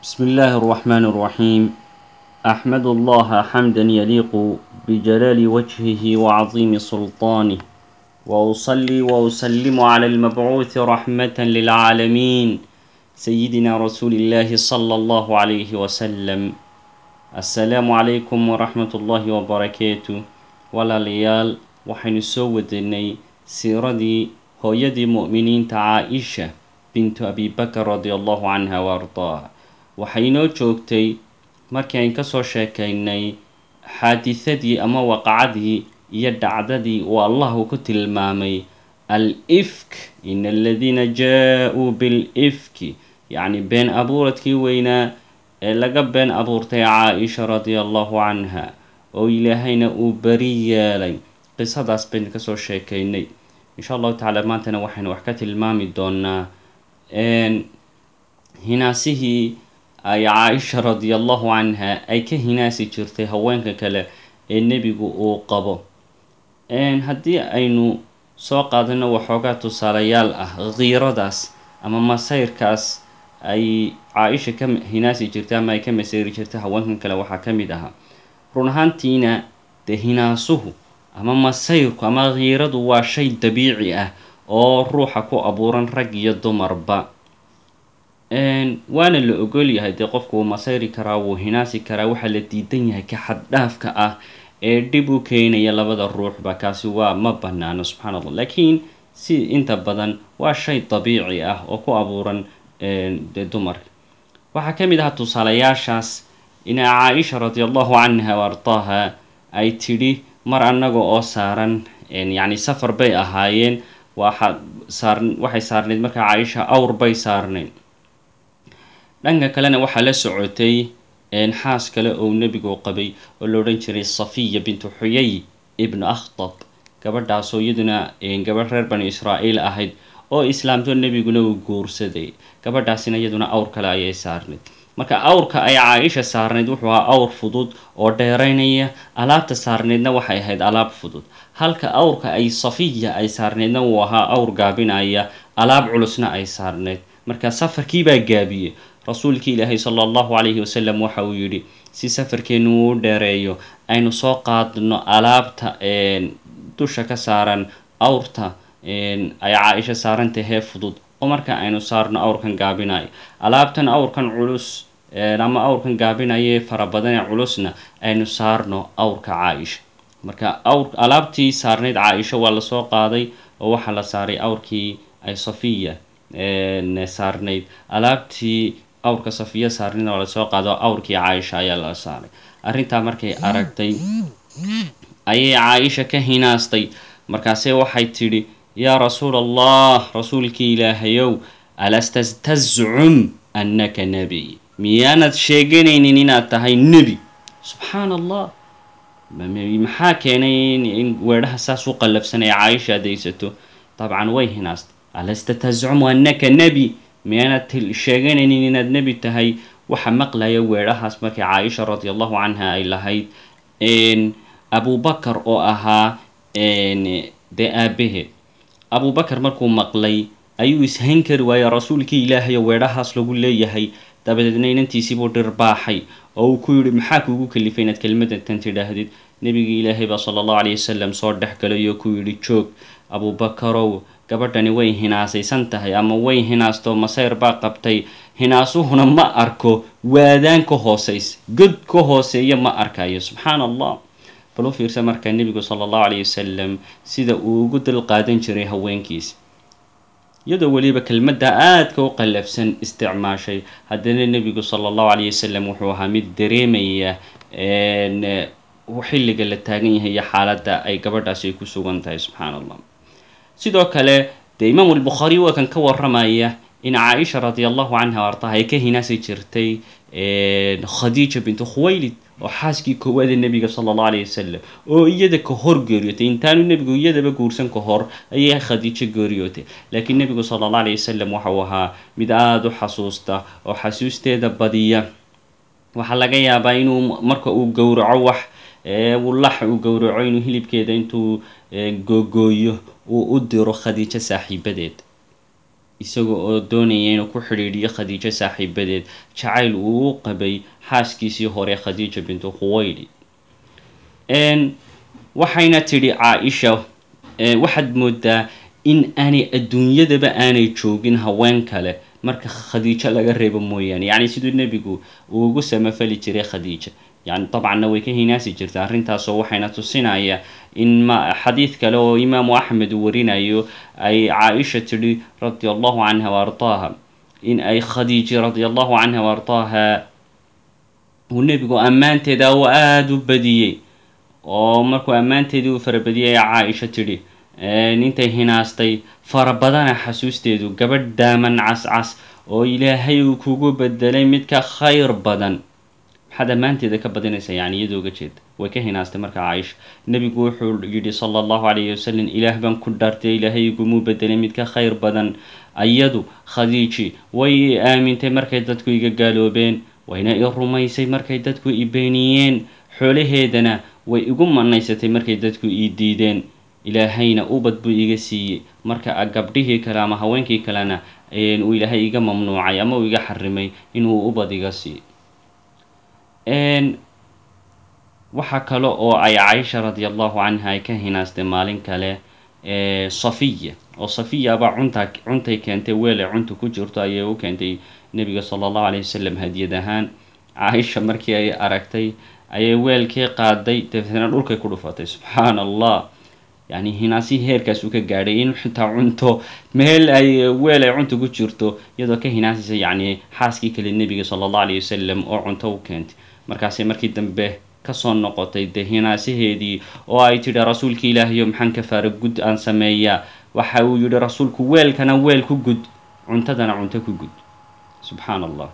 بسم الله الرحمن الرحيم أحمد الله حمدا يليق بجلال وجهه وعظيم سلطانه وأصلي وأسلم على المبعوث رحمة للعالمين سيدنا رسول الله صلى الله عليه وسلم السلام عليكم ورحمة الله وبركاته walaalayaal waxaynu soo wadanay siiradii hooyadii mu'miniinta caa-isha bintu abibakar radi allahu canha wa ardaaha waxay inoo joogtay markii ayn kasoo sheekaynay xaadithadii ama waqacadii iyo dhacdadii uu allahu ku tilmaamay al ifk ina aladiina jaa-uu bil ifki yacni been abuuradkii weynaa ee laga been abuurtay caa-isha radia allahu canha oo ilaahayna uu beri yeelay qisadaas baynu kasoo sheekaynay insha allahu tacaala maantana waxaynu wax ka tilmaami doonaa hinaasihii ay caa-isha radia allahu canha ay ka hinaasi jirtay haweenka kale ee nebigu uu qabo haddii aynu soo qaadano waxoogaa tusaalayaal ah kiiradaas ama masayrkaas ay caa-isha ka hinaasi jirtay ama ay ka masayri jirtay haweenkan kale waxaa ka mid ahaa run ahaantiina dee hinaasuhu ama masayrku ama kiiradu waa shay dabiici ah oo ruuxa ku abuuran rag iyo dumarba waana la ogol yahay dee qofku wuu masayri karaa wuu hinaasi karaa waxaa la diidan yahay ka xaddhaafka ah ee dhib u keenaya labada ruuxba kaasi waa ma banaano subxaan allah laakiin si inta badan waa shay dabiici ah oo ku abuuran dee dumarka waxaa ka mid ahaa tusaalayaashaas ina caa-isha radi allahu canha wa ardaaha ay tidhi mar annaga oo saaran yacni safar bay ahaayeen waxa saar waxay saarneyd markaa caa-isha awr bay saarneyd dhanka kalena waxaa la socotay xaas kale oo nebigu qabay oo la odhan jiray safiya bintu xuyay ibnu akhtab gabadhaasoo iyaduna gabadh reer bani israa'iil ahayd oo islaamto nebiguna uu guursaday gabadhaasina iyaduna awr kale ayay saarneyd marka awrka ay caa-isha saarneyd wuxuu ahaa awr fudud oo dheeraynaya alaabta saarneydna waxay ahayd alaab fudud halka awrka ay safiya ay saarneydna uu ahaa awr gaabinaya alaab culusna ay saarneyd marka safarkiibaa gaabiyey rasuulkii ilaahay sala allahu calayhi wasalam waxa uu yidhi si safarkeenu uu dheereeyo aynu soo qaadno alaabta dusha ka saaran awrta ay caa-isha saarantahee fudud oo marka aynu saarno awrkan gaabinayo alaabtan awrkan culus ama awrkan gaabinayee fara badan ee culusna aynu saarno awrka caa-isha marka awr alaabtii saarneyd caa-isha waa lasoo qaaday oo waxaa la saaray awrkii ay safiya saarneyd alaabtii awrka safiya saarneyd waa lasoo qaado awrkii caa-isha ayaa la saaray arrintaa markay aragtay ayay caa-isha ka hinaastay markaase waxay tidhi yaa rasuul allah rasuulkii ilaahayow alasta tazcum annaka nebiy miyaanad sheeganaynin inaad tahay nebi subxaan allah maxaa keenay in weedhaha saas u qallafsan ee caaisha adaysato dabcan way hinaastay alasta tazcumu annaka nebi miyaanad sheeganaynin inaad nebi tahay waxa maqlaya weedhahaas markay caaisha radi allahu canha ay lahayd abubakar oo ahaa dee aabaheed abubakar markuu maqlay ayuu ishayn kari waayey rasuulkii ilaahayo weedhahaas lagu leeyahay dabadeedna inantiisiibuu dhirbaaxay oo uu ku yidhi maxaa kuugu kalifay inaad kelmadatan tidhaahdid nebigii ilaahay baa sala allahu caleyhi wasalam soo dhex galay oo ku yidhi joog abubakarow gabadhani way hinaasaysan tahay ama way hinaasto masayr baa qabtay hinaasuhuna ma arko waadaan ka hooseysa god ka hooseeya ma arkayo subxaan allah bal u fiirsa markaa nebigu sala allahu caleyhi wasalam sida uu ugu dulqaadan jiray haweenkiisa iyadoo weliba kelmadda aadka u qallafsan isticmaashay haddana nebigu sala allahu caleyhi wasalam wuxuu ahaa mid dareemaya xilliga la taagan yahay iyo xaaladda ay gabadhaasi ay ku sugan tahay subxaan allah sidoo kale dee imaamu albukhaari waa kan ka waramaya in caa-isha radi allahu canha artaha ay ka hinaasi jirtay khadiija bintu khuwaylid oo xaaskii koowaada nebiga sala allahu alayhi wasalam oo iyada ka hor geeriyootay intaanu nebigu iyadaba guursan ka hor ayay khadiijo geeriyootay laakiin nebigu sala allahu alayhi wasalam waxau ahaa mid aada u xasuusta oo xasuusteeda badiya waxaa laga yaabaa inuu marka uu gowraco wax lax uu gowraco inuu hilibkeeda intuu googooyo uu u diro khadiijo saaxiibadeed isaga oo doonaya inuu ku xidhiidhiyo khadiijo saaxiibadeed jacayl uu u qabay xaaskiisii hore khadiija bintu khuwayli waxayna tidhi caa-isha waxaad moodaa in aanay adduunyadaba aanay joogin haween kale marka khadiijo laga reebo mooyaane yacni siduu nebigu uu ugu samafali jiray khadiija yani dabcanna way ka hinaasi jirta arrintaasoo waxayna tusinaya in ma xadiid kale oo imaamu axmed uu warinayo ay caa-isha tidhi radia allahu canha wa ardaaha in ay khadiiji radia allahu canha wa ardaaha uu nebigu ammaanteeda uu aada u badiyey oo markuu ammaanteedii uu farabadiyay caa-isha tidhi intay hinaastay farabadana xasuusteedu gabadh daaman cascas oo ilaahay uu kugu bedelay mid ka khayr badan maxaad ammaanteeda ka badinaysa yani iyadoo uga jeeda way ka hinaastay marka caaisha nebigu wuxuu yidhi sala allahu calayhi wasalam ilaah baan ku dhaartay ilaahay igumuu bedelay mid ka khayr badan ayadu khadiiji way aamintay markay dadku iga gaaloobeen wayna i rumaysay markay dadku i beeniyeen xoolaheedana way igu manaysatay markay dadku ii diideen ilaahayna ubad buu iga siiyey marka gabdhihii kale ama haweenkii kalena uu ilaahay iga mamnuucay ama uu iga xarimay inuu ubad iga siiyo waxaa kale oo ay caisha radi allahu canha ay ka hinaastay maalin kale safiya oo safiya baa cunta cuntay keentay weel ay cunta ku jirto ayay u keentay nebiga sala allahu alayh wasalam hadiyad ahaan caaisha markii ay aragtay ayay weelkii qaaday dabeetna dhulkay ku dhufatay subxaana allah yani hinaasihii heerkaas uu ka gaadhay in xitaa cunto meel ay weel ay cunta ku jirto iyadoo ka hinaasaysa yacni xaaskii kale nebiga sala allahu alayh wasalam oo cunto u keentay markaasay markii dambe kasoo noqotay dee hinaasaheedii oo ay tidhi rasuulka ilaahayo maxaan kafaara gud aan sameeyaa waxa uu yihi rasuulku weelkana weel ku gud cuntadana cunto ku gud subxaana allah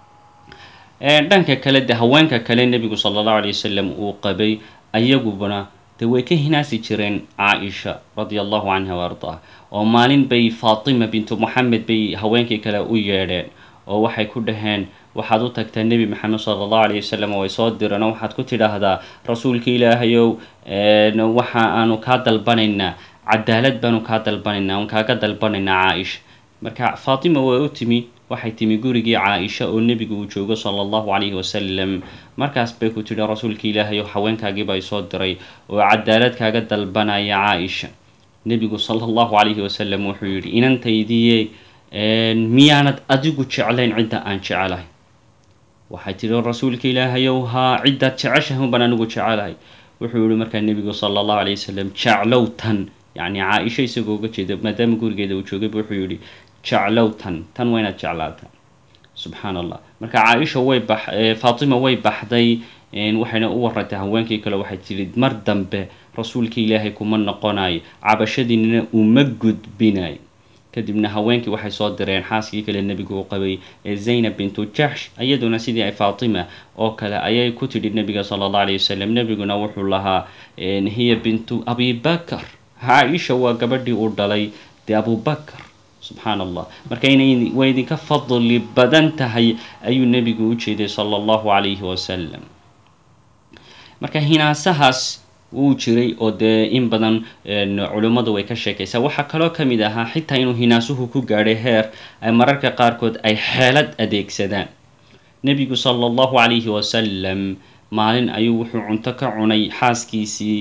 dhanka kale de haweenka kale nebigu sala allahu alay wasalam uu qabay ayagubana de way ka hinaasi jireen caa-isha radia allahu canha wa ardaah oo maalin bay faatima bintu moxamed bay haweenkii kale u yeedheen oo waxay ku dhaheen waxaad u tagtaa nebi maxamed sala allahu alayh wasalam way soo direen oo waxaad ku tidhaahdaa rasuulka ilaahayow waxa aanu kaa dalbanaynaa cadaalad baanu kaa dalbanaynaa aan kaaga dalbanaynaa caa-isha marka faatima way u timi waxay timi gurigii caa-isha oo nebigu uu joogo sala allahu calayhi wasalam markaas bay ku tidhi rasuulka ilaahayow haweenkaagiibaa soo diray oo cadaalad kaaga dalbanaya caa-isha nebigu sala allahu calayhi wasalam wuxuu yidhi inantaydiye miyaanad adigu jeclayn cidda aan jecelahay waxay tidhi rasuulka ilaahayow haa ciddaad jeceshahay unbaan anigu jecelahay wuxuu yihi markaa nebigu sala allahu alayh wasalam jeclow tan yacni caa-isha isagoo uga jeeda maadaama gurigeeda uu joogayba wuxuu yihi jeclow tan tan waa inaad jeclaata subxaana allah marka caa-isha way bax faatima way baxday waxayna u warantay haweenkii kale waxay tidhi mar dambe rasuulka ilaahay kuma noqonayo cabashadiinina uma gudbinayo kadibna haweenkii waxay soo direen xaaskii kale nebigu uu qabay ee zaynab bintu jaxsh iyaduna sidii ay faatima oo kale ayay ku tidhi nebiga sala allah alayh wasalam nebiguna wuxuu lahaa hiya bintu abibakar caa-isha waa gabadhii uu dhalay dee abubakar subxaan allah marka inay way idinka fadli badan tahay ayuu nebigu u jeeday sala allahu calayhi wasalam marka hinaasahaas wuu jiray oo dee in badan culimmadu way ka sheekaysaa waxaa kaloo ka mid ahaa xitaa inuu hinaasuhu ku gaadhay heer ay mararka qaarkood ay xeelad adeegsadaan nebigu sala allahu calayhi wasalam maalin ayuu wuxuu cunto ka cunay xaaskiisii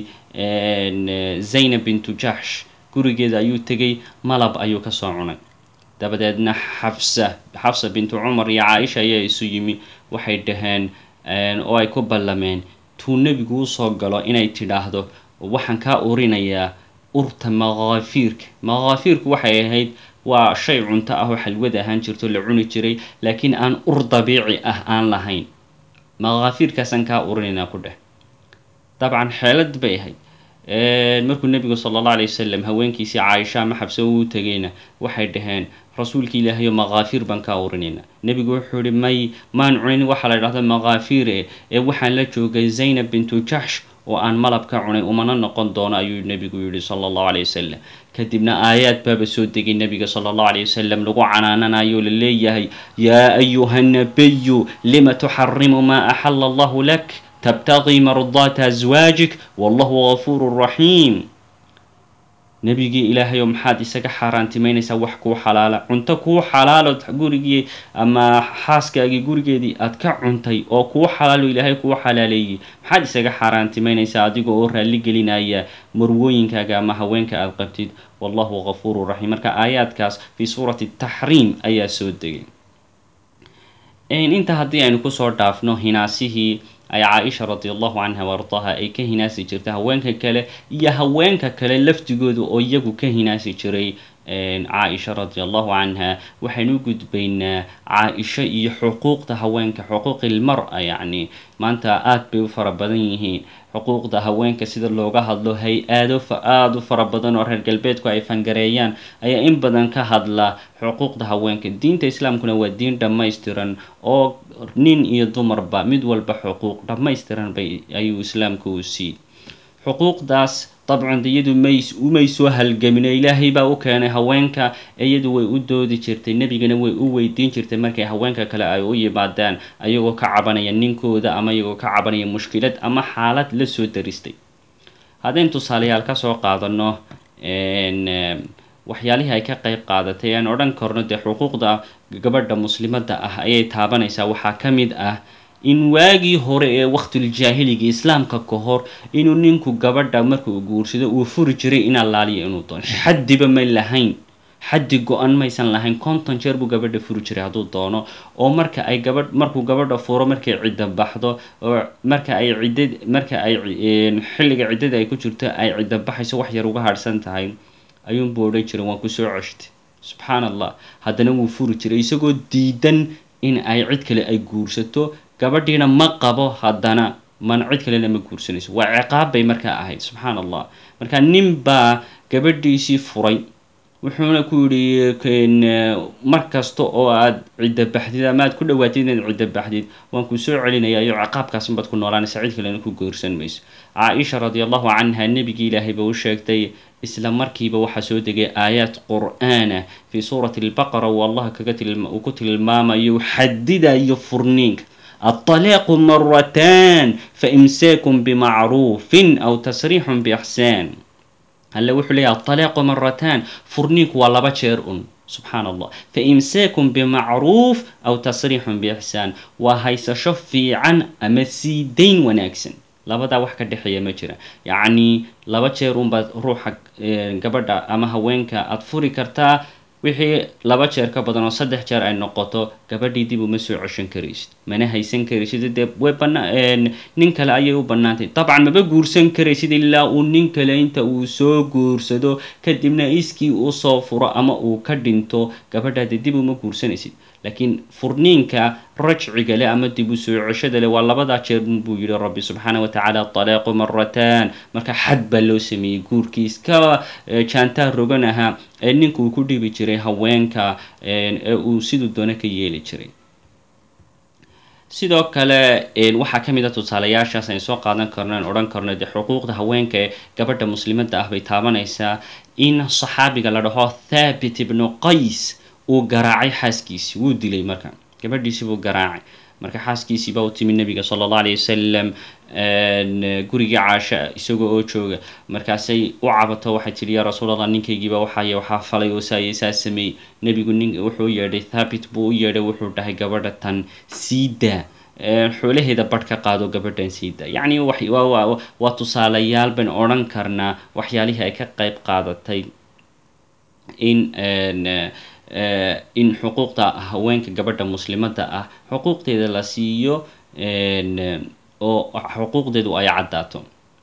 zaynab bintu jaxsh gurigeeda ayuu tegay malab ayuu kasoo cunay dabadeedna xafsa xafsa bintu cumar iyo caa-isha ayaa isu yimi waxay dhaheen oo ay ku ballameen tuu nebigu usoo galo inay tidhaahdo waxaan kaa urinayaa urta makaafiirka makaafiirku waxay ahayd waa shay cunto ah oo xalwad ahaan jirto la cuni jiray laakiin aan ur dabiici ah aan lahayn makaafiirkaasaan kaa urinaynaa ku dheh dabcan xeelad bay ahayd markuu nebigu sala allah alay wasalam haweenkiisii caaisha ama xabse uu tegayna waxay dhaheen rasuulka ilaahayo makaafiir baan kaa urinaynaa nebigu wuxuu yihi may maan cunin waxaa la dhahda makaafiir e ee waxaan la joogay zaynab bintu jaxsh oo aan malab ka cunay umana noqon doono ayuu nebigu yihi sala allahu alay wasalam kadibna aayaad baaba soo degay nebiga sala allahu alay wasalam lagu canaananayo la leeyahay yaa ayuha nabiyu lima tuxarimu maa axala allahu lak tabtaqii mardaata aswaajik wallahu gafuuru raxiim nebigii ilaahayo maxaad isaga xaaraantimaynaysaa wax kuu xalaala cunto kuu xalaalood gurigii ama xaaskaagii gurigeedii aad ka cuntay oo kuu xalaalo ilaahay kuu xalaaleeyey maxaad isaga xaaraantimaynaysaa adiga oo raalli gelinaya marwooyinkaaga ama haweenka aad qabtid wallahu gafuuru raxiim marka aayaadkaas fii suurati taxriim ayaa soo degay inta haddii aynu kusoo dhaafno hinaasihii ay caaisha radi allahu canha waardaha ay ka hinaasi jirtay haweenka kale iyo haweenka kale laftigooda oo iyagu ka hinaasi jiray caaisha radi allahu canha waxaynu u gudbaynaa caa-isho iyo xuquuqda haweenka xuquuqil mar-a yacni maanta aada bay u fara badan yihiin xuquuqda haweenka sida looga hadlo hay-aado aada u fara badan oo reer galbeedku ay fangareeyaan ayaa in badan ka hadla xuquuqda haweenka diinta islaamkuna waa diin dhammaystiran oo nin iyo dumarba mid walba xuquuq dhammaystiran bay ayuu islaamku u siiyey xuquuqdaas dabcan iyadu may umay soo halgamino ilaahay baa u keenay haweenka iyadu way u doodi jirtay nebigana way u weydiin jirtay markay haweenka kale ay u yimaadaan ayagoo ka cabanaya ninkooda ama iyagoo ka cabanaya mushkilad ama xaalad la soo daristay haddaynu tusaalayaal kasoo qaadano waxyaalihii ay ka qeyb qaadatay aan odhan karno dee xuquuqda gabadha muslimadda ah ayay taabanaysaa waxaa ka mid ah in waagii hore ee waqtiljaahiliga islaamka ka hor inuu ninku gabadha markuu guursado uu furi jiray in allaaliya inuu doono xaddiba may lahayn xaddi go-an maysan lahayn konton jeer buu gabadha furi jiray hadduu doono oo marka ay gabadh markuu gabadha furo markay cidda baxdo oo marka ay ciddad marka ay xilliga ciddada ay ku jirto ay cidda baxayso wax yar uga harhsan tahay ayuunbuu odhan jiray waan kusoo ceshtay subxaan allah haddana wuu furi jiray isagoo diidan in ay cid kale ay guursato gabadhiina ma qabo haddana mana cid kalena ma guursanayso waa ciqaab bay markaa ahayd subxaan allah marka nin baa gabadhiisii furay wuxuuna ku yidhi mar kasta oo aad cidda baxdid ama aad ku dhawaatid inaad cidda baxdid waan ku soo celinaya iyo ciqaabkaasunbaad ku noolaanaysa cid kalena ku guursan mayso caaisha radi allahu canha nebigii ilaahay ba u sheegtay isla markiiba waxaa soo degay aayaad qur-aana fii suurati albaqara uu allah kaga uu ku tilmaamayo xadidayo furniinka الطلاق مرتان فإمساك بمعروف أو تسريح بإحسان هلا وحو ليها الطلاق مرتان فرنيك ولا بشير سبحان الله فإمساك بمعروف أو تسريح بإحسان وهيس شفي عن أمسيدين وناكسن labadaa wax ka dhexeeya ma jira yacni laba jeer unbaad ruuxa gabadha ama haweenka aada furi kartaa wixii laba jeer ka badan oo saddex jeer ay noqoto gabadhii dib uma soo ceshan karaysid mana haysan karaysid dee way bana nin kale ayay u bannaantay dabcan maba guursan karaysid ilaa uu nin kale inta uu soo guursado kadibna iskii uu soo furo ama uu ka dhinto gabadhaade dib uma guursanaysid laakiin furniinka rajciga leh ama dib u soo ceshada leh waa labadaa jeer buu yihi rabbi subxaana wa tacaala talaaqu marataan marka xad baa loo sameeyey guurkii iska jaantaa rogan ahaa ee ninka uu ku dhibi jiray haweenka ee uu siduu doona ka yeeli jiray sidoo kale waxaa ka mid a tusaalayaashaas aynu soo qaadan karno aan odhan karno dee xuquuqda haweenka ee gabadha muslimadda ah bay taabanaysaa in saxaabiga la dhaho thabit ibnu qays uu garaacay xaaskiisii wuu dilay marka gabadhiisii buu garaacay marka xaaskiisii baa u timi nabiga sala allah alay wasalam gurigii caasha isagoo oo jooga markaasay u cabato waxay tihi yaa rasuul allah ninkaygiiba waxaay waxaa falay oo saayay saa sameeyey nebigu nin wuxuu u yeedhay thabit buu u yeedhay wuxuu dhahay gabadha tan siidaa xoolaheeda badh ka qaado gabadhan siida yacni waa tusaalayaal bayn odhan karnaa waxyaalihii ay ka qayb qaadatay in in xuquuqda haweenka gabadha muslimadda ah xuquuqdeeda la siiyo oo xuquuqdeedu ay caddaato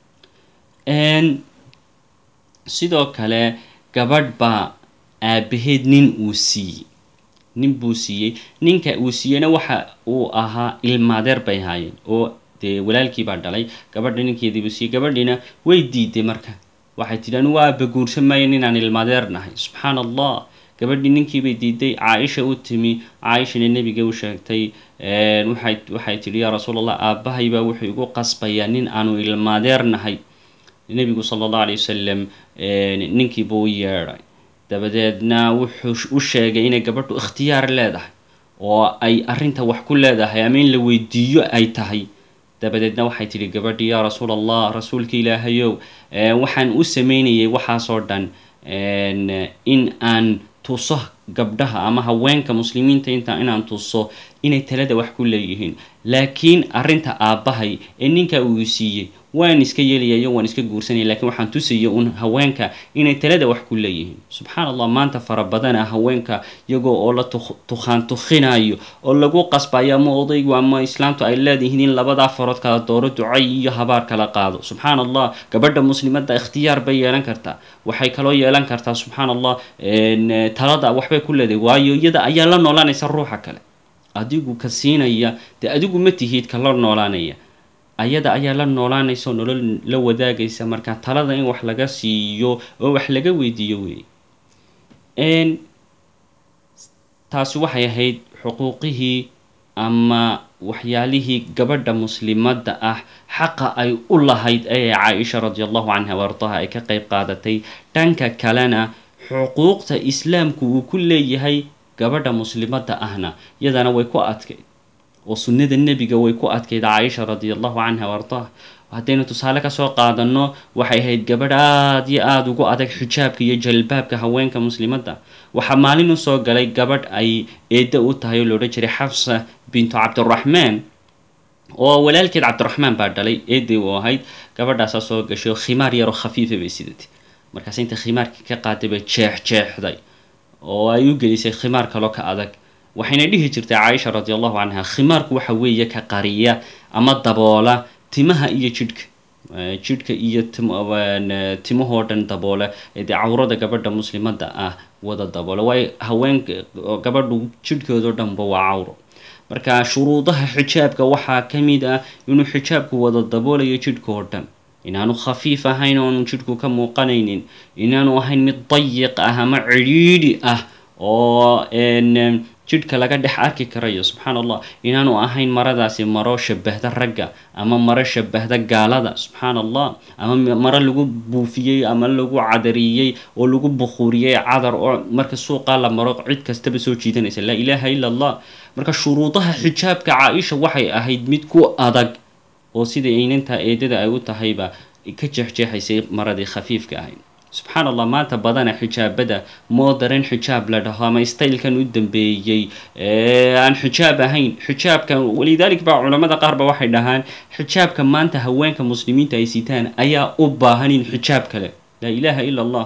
sidoo kale gabadh baa aabaheed nin uu siiyey nin buu siiyey ninka uu siiyeyna waxa uu ahaa ilmaadeer bay haayeen oo dee walaalkii baa dhalay gabadha ninkeedii buu siiyey gabadhiina way diiday marka waxay tidhi anu waa aaba guursan maayan inaan ilmaadeer nahay subxaan allah gabadhii ninkiibay diiday caaisha u timi caaishana nebiga u sheegtay waxay waxay tidhi yaa rasuul allah aabbahay baa wuxuu igu qasbayaa nin aanu ilmaadeer nahay nebigu sala allahu alay wasalam ninkiibuu u yeedhay dabadeedna wuxuu u sheegay inay gabadhu ikhtiyaar leedahay oo ay arrinta wax ku leedahay ama in la weydiiyo ay tahay dabadeedna waxay tidhi gabadhii yaa rasuul allah rasuulka ilaahayow waxaan u sameynayay waxaasoo dhan in aan tuso gabdhaha ama haweenka muslimiinta inta inaan tuso inay talada wax ku leeyihiin laakiin arrinta aabbahay ee ninka uu siiyey waan iska yeelayayo waan iska guursanaya lakiin waxaan tusaya un haweenka inay talada wax ku leeyihiin subxaan allah maanta fara badana haweenka iyagoo oo la tukhaan tukhinayo oo lagu qasbayo ama odaygu ama islaamtu ay leedihiin in labadaa farood kala dooro ducay iyo habaar kala qaado subxaan allah gabadha muslimadda ikhtiyaar bay yeelan kartaa waxay kaloo yeelan kartaa subxaan allah talada waxbay ku leedahay waayo iyada ayaa la noolaanaysa ruuxa kale adigu ka siinaya dee adigu ma tihid ka la noolaanaya ayada ayaa la noolaanaysa oo nolol la wadaagaysa marka talada in wax laga siiyo oo wax laga weydiiyo wey taasi waxay ahayd xuquuqihii ama waxyaalihii gabadha muslimadda ah xaqa ay u lahayd ee caaisha radi allahu canha waardaha ay ka qeyb qaadatay dhanka kalena xuquuqta islaamku uu ku leeyahay gabadha muslimadda ahna iyadana way ku adkayd oo sunnada nebiga way ku adkayd caaisha radi allahu canha waardaha haddaynu tusaale kasoo qaadano waxay ahayd gabadh aada iyo aada ugu adag xijaabka iyo jalbaabka haweenka muslimadda waxaa maalin usoo galay gabadh ay eedda u tahay oo loodhan jiray xafsa bintu cabdiraxmaan oo walaalkeed cabdiraxmaan baa dhalay eeday u ahayd gabadhaasaa soo gashay oo khimaar yaroo khafiifa bay sidatay markaas inta khimaarkii ka qaaday bay jeex jeexday oo ay u gelisay khimaar kaloo ka adag waxayna dhihi jirtay caaisha radi allahu canha khimaarku waxa weeye ka qariya ama daboola timaha iyo jidhka jidhka iyo timahoo dhan daboola dee cawrada gabadha muslimadda ah wada daboola waayo haweenka gabadhu jidhkoodao dhanba waa cawro marka shuruudaha xijaabka waxaa ka mid ah inuu xijaabku wada daboolayo jidhka oo dhan inaanu khafiif ahayn oonu jidhku ka muuqanaynin inaanu ahayn mid dayiq ah ama cidhiidhi ah oo jidhka laga dhex arki karayo subxaan allah inaanu ahayn maradaasi maro shabahda ragga ama maro shabahda gaalada subxaan allah ama maro lagu buufiyey ama lagu cadariyey oo lagu bukhuuriyey cadar oo marka suuqaa la maro cid kastaba soo jiidanaysa laa ilaaha illa allah marka shuruudaha xijaabka caa-isha waxay ahayd mid ku adag oo sidai aynantaa eedada ay u tahayba ka jeexjeexaysay maradii khafiifka ahayd subxaan allah maanta badana xijaabada modern xijaab la dhaho ama staylkan u dambeeyey aan xijaab ahayn xijaabka walidalik baa culamada qaarba waxay dhahaan xijaabka maanta haweenka muslimiinta ay sitaan ayaa u baahan in xijaab kale laa ilaaha ila allah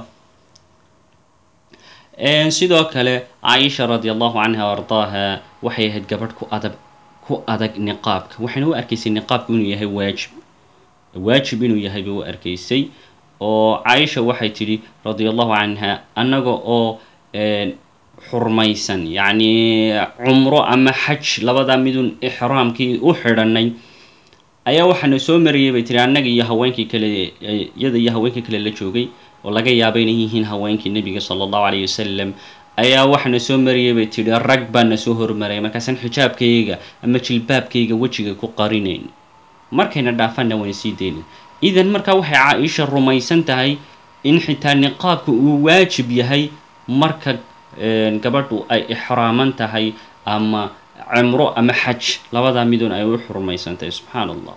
sidoo kale caaisha radi allahu canha ardaaha waxay ahayd gabadh ku adag ku adag niqaabka waxayna u arkaysay niqaabku inuu yahay waajib waajib inuu yahay bay u arkaysay oo caaisha waxay tidhi radia allahu canha annaga oo xurmaysan yacni cumro ama xaj labadaa midun ixraamkii u xidhanay ayaa waxaana soo marayay bay tihi annaga iyo haweenkii kale iyada iyo haweenkii kale la joogay oo laga yaaba inay yihiin haweenkii nebiga sala allahu calayhi wasalam ayaa waxaana soo marayay bay tidhi rag baana soo hormaraya markaasaan xijaabkayga ama jilbaabkayga wejiga ku qarinayn markayna dhaafanna waan sii deyna idan markaa waxay caa-isha rumaysan tahay in xitaa niqaabka uu waajib yahay marka gabadhu ay ixraaman tahay ama cimro ama xaj labadaa midun ay u xurmaysan tahay subxaan allah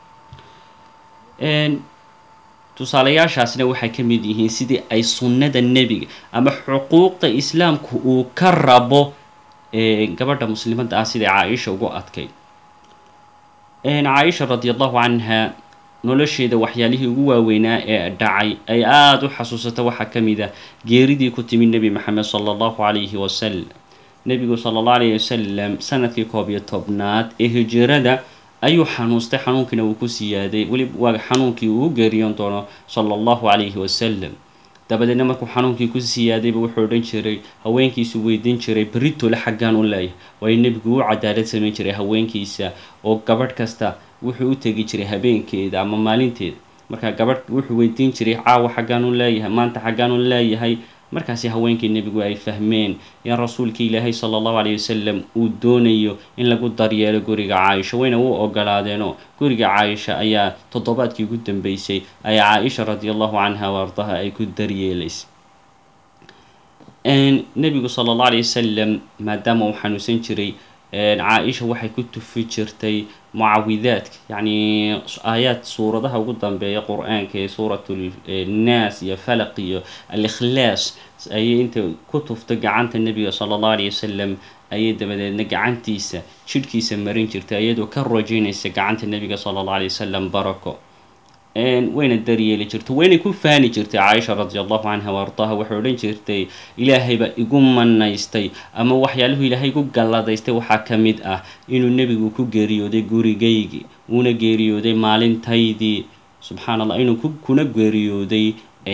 tusaalayaashaasna waxay ka mid yihiin sidii ay sunnada nebiga ama xuquuqda islaamku uu ka rabo gabadha muslimadda ah siday caa-isha ugu adkayd caaisha radi allahu canha nolosheeda waxyaalihii ugu waaweynaa ee dhacay ay aada u xasuusata waxaa ka mid ah geeridii ku timid nebi maxamed sala allahu calayhi wasalam nebigu sala allahu calayhi wasalam sanadkii koob iyo tobnaad ee hijirada ayuu xanuustay xanuunkiina uu ku siyaaday weli waa xanuunkii uu geeriyoon doono sala allahu calayhi wasalam dabadeedna markuu xanuunkii ku siyaadayba wuxuu odhan jiray haweenkiisu weydiin jiray beritole xaggaan u leeyahay waayo nebigu u cadaalad samayn jiray haweenkiisa oo gabadh kasta wuxuu u tegi jiray habeenkeeda ama maalinteeda marka gabadh wuxuu weydiin jiray caawa xaggaan u leeyahay maanta xaggaan u leeyahay markaasi haweenkii nebigu ay fahmeen in rasuulka ilaahay sala allahu calayhi wasalam uu doonayo in lagu daryeelo guriga caaisha wayna u ogolaadeenoo guriga caaisha ayaa toddobaadkii ugu dambeysay ay caaisha radi allahu canha wa ardaha ay ku daryeelaysay nebigu sala allahu calayhi wasalam maadaama uu xanuunsan jiray caa-isha waxay ku tufi jirtay mucawidaadka yacni aayaad suuradaha ugu dambeeya qur-aanka ee suurat nnaas iyo falaq iyo al-ikhlaas ayay inta ku tuftay gacanta nebiga sala allahu alayh wasalam ayay dabadeedna gacantiisa jidhkiisa marin jirtay iyadoo ka rojeynaysa gacanta nebiga sala allahu alay wasalam barako wayna daryeeli jirtay wayna ku faani jirtay caaisha radi allahu canha wa ardaaha waxay odhan jirtay ilaahayba igu manaystay ama waxyaaluhu ilaahay igu galladaystay waxaa ka mid ah inuu nebigu ku geeriyooday gurigaygii uuna geeriyooday maalintaydii subxaan allah inuu kuna geeriyooday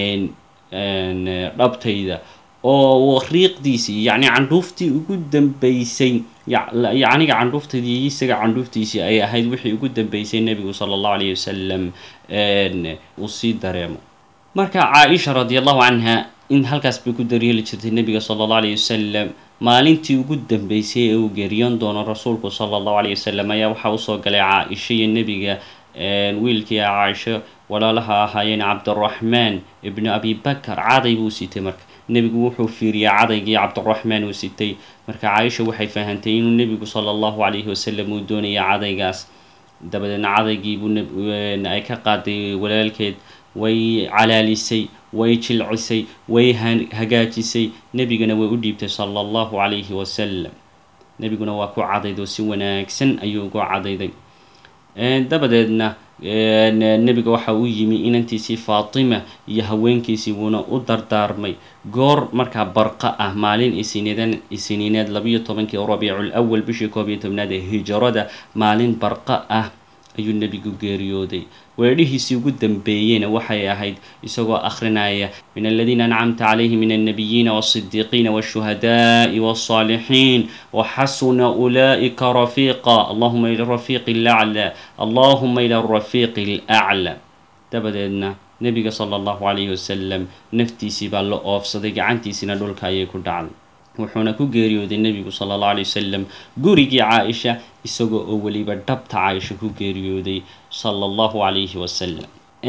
dhabtayda oo riiqdiisii yacni candhuuftii ugu dambeysay yacniga candhuuftaydii isaga candhuuftiisii ay ahayd wixii ugu dambeysay nebigu sala allahu alayh wasalam uu sii dareemo marka caa-isha radi allahu canha in halkaas bay ku daryeeli jirtay nebiga sala allahu alayh wasalam maalintii ugu dambeysay ee uu geeriyoon doono rasuulku sala allahu alayh wasalam ayaa waxaa usoo galay caa-isha iyo nebiga wiilkii a caaisho walaalaha ahaayeen cabdiraxmaan ibnu abi bakar caday buu sitay marka nebigu wuxuu fiiriyay cadaygii cabdiraxmaan uu sitay marka caaisha waxay fahantay inuu nebigu sala allahu calayhi wasalam uu doonaya cadaygaas dabadeedna cadaygiibuu ay ka qaaday walaalkeed way calaalisay way jilcisay way hagaajisay nebigana way u dhiibtay sala allahu calayhi wasalam nebiguna waa ku cadaydo si wanaagsan ayuu ugu cadayday dabadeedna nebiga waxa uu yimi inantiisii faatima iyo haweenkiisii wuuna u dardaarmay goor markaa barqa ah maalin isiniidan isiniineed labiyo tobankii rabiicul awal bishii koob iyo tobnaad ee hijrada maalin barqa ah ayuu nebigu geeriyooday weedhihiisii ugu dambeeyeyna waxay ahayd isagoo akhrinaya min aladiina ancamta calayhi min alnabiyiina walsidiiqiina walshuhadaai walsaalixiin waxasuna ulaa'ika rafiiqa allahuma ila rafiiqi lacla allahuma ila rafiiqi alacla dabadeedna nebiga sala allahu calayhi wasalam naftiisii baa la oofsaday gacantiisina dhulka ayay ku dhacday wuxuuna ku geeriyooday nebigu sala allahu alay wasalam gurigii caa-isha isagoo oo weliba dhabta caaisha ku geeriyooday sala allahu calayhi wasalam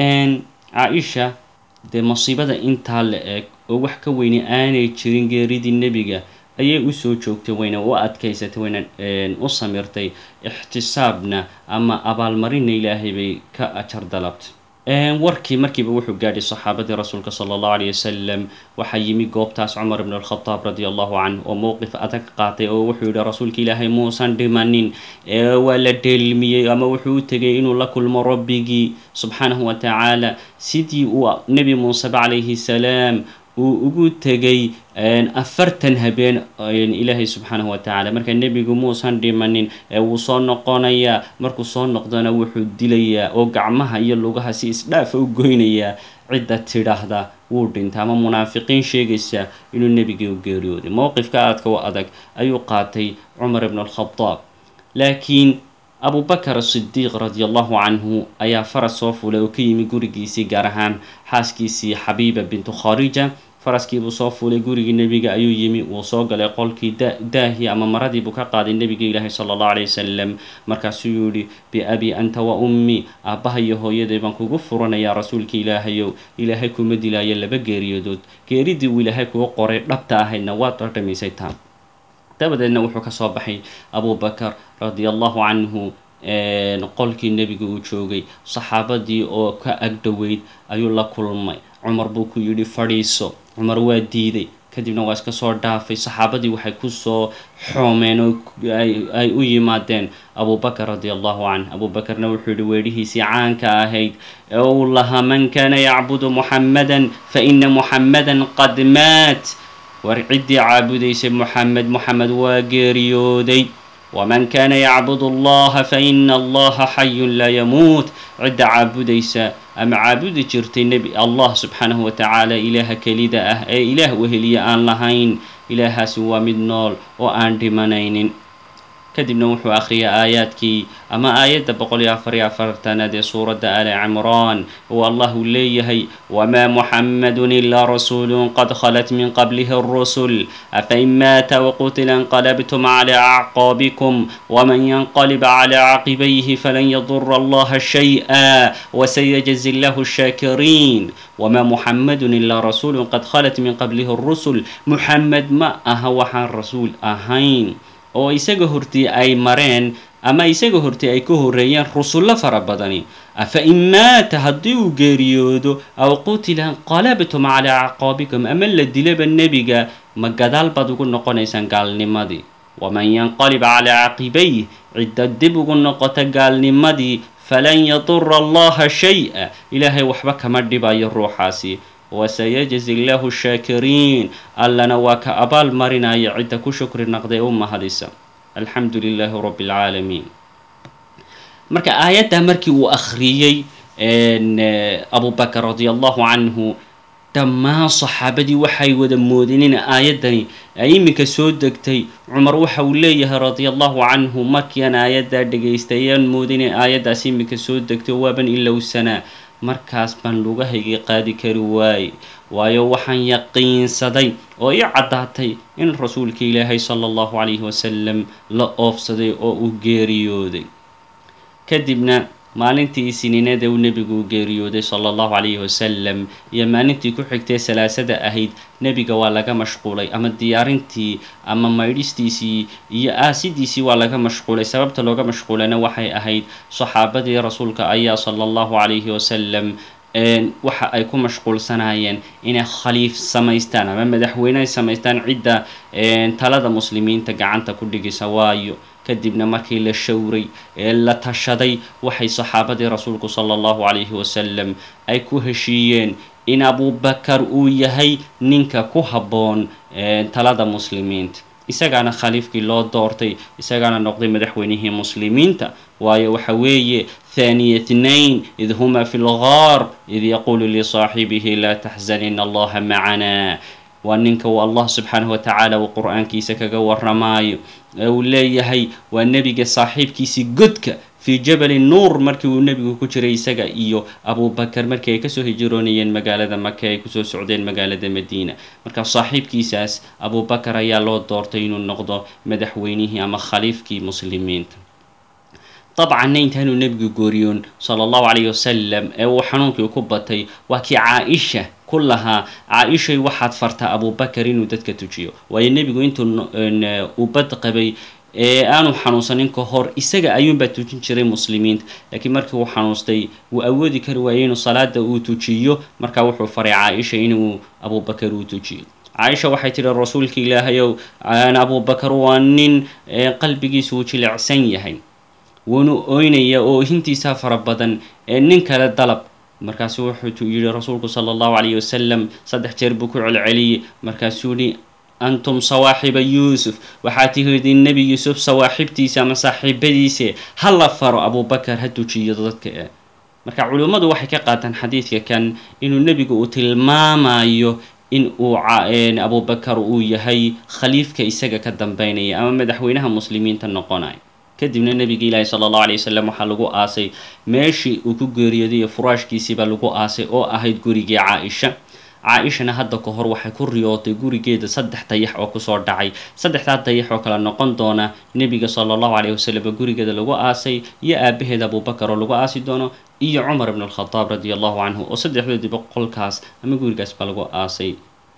caa-isha dee masiibada intaa la eg oo wax ka weyne aanay jirin geeridii nebiga ayay usoo joogtay wayna u adkaysatay wayna u samirtay ixtisaabna ama abaalmarina ilaahay bay ka ajar dalabtay warkii markiiba wuxuu gaadhay saxaabadii rasuulka sala allahu alayh wasalam waxaa yimi goobtaas cumar ibn alkhadaab radi allahu canh oo mowqif adag qaatay oo wuxuu yihi rasuulka ilaahay muusan dhimanin waa la dheelmiyey ama wuxuu u tegay inuu la kulmo rabbigii subxaanahu wa tacaala sidii uu nebi muuseba calayhi salaam uu ugu tegay afartan habeen ilaahay subxaanahu wa tacaala marka nebigu muusan dhimanin ee wuu soo noqonayaa markuu soo noqdona wuxuu dilayaa oo gacmaha iyo lugaha si isdhaafa u goynayaa cidda tidhaahda wuu dhintay ama munaafiqiin sheegaysa inuu nebigii u geeriyooday mowqifka aadka u adag ayuu qaatay cumar ibn alkhadaab laakiin abubakar asidiiq radi allahu canhu ayaa faras soo fulay oo ka yimi gurigiisii gaar ahaan xaaskiisii xabiiba bintu kharija faraskiibuu soo fuulay gurigii nebiga ayuu yimi wuu soo galay qolkii daahii ama maradiibuu ka qaaday nebiga ilaahi sala allahu alay wasalam markaasuu yihi biabi anta wa ummi aabbaha iyo hooyaday baan kugu furanayaa rasuulka ilaahayow ilaahay kuma dilaayo laba geeriyadood geeridii uu ilaahay kugu qoray dhabta ahaydna waad dhadhamisay taan dabadeedna wuxuu kasoo baxay abubakar radi allahu canhu qolkii nebiga uu joogay saxaabadii oo ka agdhoweyd ayuu la kulmay cumar buu ku yidhi fadhiiso cumar waa diiday kadibna waa iska soo dhaafay saxaabadii waxay kusoo xoomeen oo ay u yimaadeen abubakar radi allahu canh abubakarna wuxuu yihi weedhihiisii caanka ahayd ee uu lahaa man kaana yacbudu muxammadan fa ina muxammadan qad maat war ciddii caabudaysay muxamed muxamed waa geeriyooday waman kaana yacbud allaha fa ina allaha xayun laa yamuut cidda caabudaysa ama caabudi jirtay nebi allah subxaanahu wa tacaala ilaaha kelida ah ee ilaah weheliya aan lahayn ilaahaasi waa mid nool oo aan dhimanaynin kadibna wuxuu akhriyay aayaadkii ama aayadda boqol iyo afar iyo afartanaad ee suuradda ali cimraan oo allah uu leeyahay wamaa muxammadun ilaa rasuulun qad khalat min qablihi اrusul afain maata waqutila inqalabtum cala acqaabikum waman yanqalib cala caqibayhi falan yadura allaha shayئa wasayajzi llahu shaakiriin wamaa muxammadun ilaa rasuulun qad khalat min qablihi اrusul muxamed ma aha waxaan rasuul ahayn oo isaga hortii ay mareen ama isaga hortii ay ka horreeyeen rusullo fara badani afa in maata haddii uu geeriyoodo aw qutila qalabtum calaa acqaabikum ama la dilaba nebiga ma gadaal baad ugu noqonaysaan gaalnimadii waman yanqalib calaa caqibayh cidda dib ugu noqota gaalnimadii falan yadura allaha shay-a ilaahay waxba kama dhibayo ruuxaasi wasayajzi llahu shaakiriin allana waa ka abaal marinaya cidda ku shukri naqday u mahadisa alxamdu lilaahi rabbi alcaalamiin marka aayaddaa markii uu akhriyey abu bakr radi allahu canhu dhammaan saxaabadii waxay wada moodeen in aayaddani ay iminka soo degtay cumar waxa uu leeyahay radia allahu canhu markiiaan aayaddaa dhegaystay ayaan moodin in aayaddaas iminka soo degtay waaban ilowsanaa markaas baan lugahaygii qaadi kari waaye waayo waxaan yaqiinsaday oo ii caddaatay in rasuulka ilaahay sala allahu calayhi wasalam la oofsaday oo uu geeriyooday kadibna maalintii isiniinada uu nebigu geeriyooday sala allahu calayhi wasalam iyo maalintii ku xigtay salaasada ahayd nebiga waa laga mashquulay ama diyaarintii ama maydhistiisii iyo aasidiisii waa laga mashquulay sababta looga mashquulayna waxay ahayd saxaabadii rasuulka ayaa sala allahu calayhi wasalam waxa ay ku mashquulsanaayeen inay khaliif samaystaan ama madaxweyne ay samaystaan cidda talada muslimiinta gacanta ku dhigisa waayo kadibna markii la showray ee la tashaday waxay saxaabadii rasuulku sala allahu calayhi wasalam ay ku heshiiyeen in abubakar uu yahay ninka ku habboon talada muslimiinta isagaana khaliifkii loo doortay isagaana noqday madaxweynihii muslimiinta waayo waxa weeye thaniya tnain id huma fi lgaar id yaquulu lisaaxibihi laa taxzan in allaha macanaa waa ninka uu allah subxaanahu watacaala uu qur-aankiisa kaga waramaayo ee uu leeyahay waa nebiga saaxiibkiisii godka fii jabali nuur markii uu nebigu ku jiray isaga iyo abubakar markii ay kasoo hijiroonayeen magaalada maka ay kusoo socdeen magaalada madiina marka saaxiibkiisaas abubakar ayaa loo doortay inuu noqdo madaxweynihii ama khaliifkii muslimiinta dabcanna intaanuu nebigu gooriyoon sala allahu calayhi wasalam ee uu xanuunkii ku batay waa kii caa-isha ku lahaa caa-ishay waxaad fartaa abubakar inuu dadka tujiyo waayo nebigu intuu uu bad qabay ee aanu xanuunsanin ka hor isaga ayuunbaa tujin jiray muslimiinta laakiin markii uu xanuustay wuu awoodi kari waayey inuu salaada uu tujiyo markaa wuxuu faray caa-isha inuu abubakar uu tujiyo caaisha waxay tidhi rasuulka ilaahayow abubakar waa nin qalbigiisu uu jilicsan yahay wuuna oynaya oo hintiisaa fara badan ee nin kale dalab markaasu wuxuu yidhi rasuulku sala allahu calayhi wasalam saddex jeer buu ku celceliyey markaasuu yihi antum sawaaxiba yuusuf waxaa tihidiin nebi yuusuf sawaaxibtiisa ama saaxiibadiise ha la faro abubakar ha tujiyo dadka e marka culimmadu waxay ka qaataan xadiidka kan inuu nebigu uu tilmaamayo in uu abubakar uu yahay khaliifka isaga ka dambeynaya ama madaxweynaha muslimiinta noqonaya kadibna nebiga ilaahi sala allahu alay wasalam waxaa lagu aasay meeshii uu ku geeriyooday furaashkiisiibaa lagu aasay oo ahayd gurigii caa-isha caa-ishana hadda ka hor waxay ku riyootay gurigeeda saddex dayax oo kusoo dhacay saddexdaa dayax oo kale noqon doona nebiga sala allahu calayhi wasalam gurigeeda lagu aasay iyo aabaheeda abubakar oo lagu aasi doono iyo cumar ibn alkhadaab radi allahu canhu oo saddexdoodiiba qolkaas ama gurigaas baa lagu aasay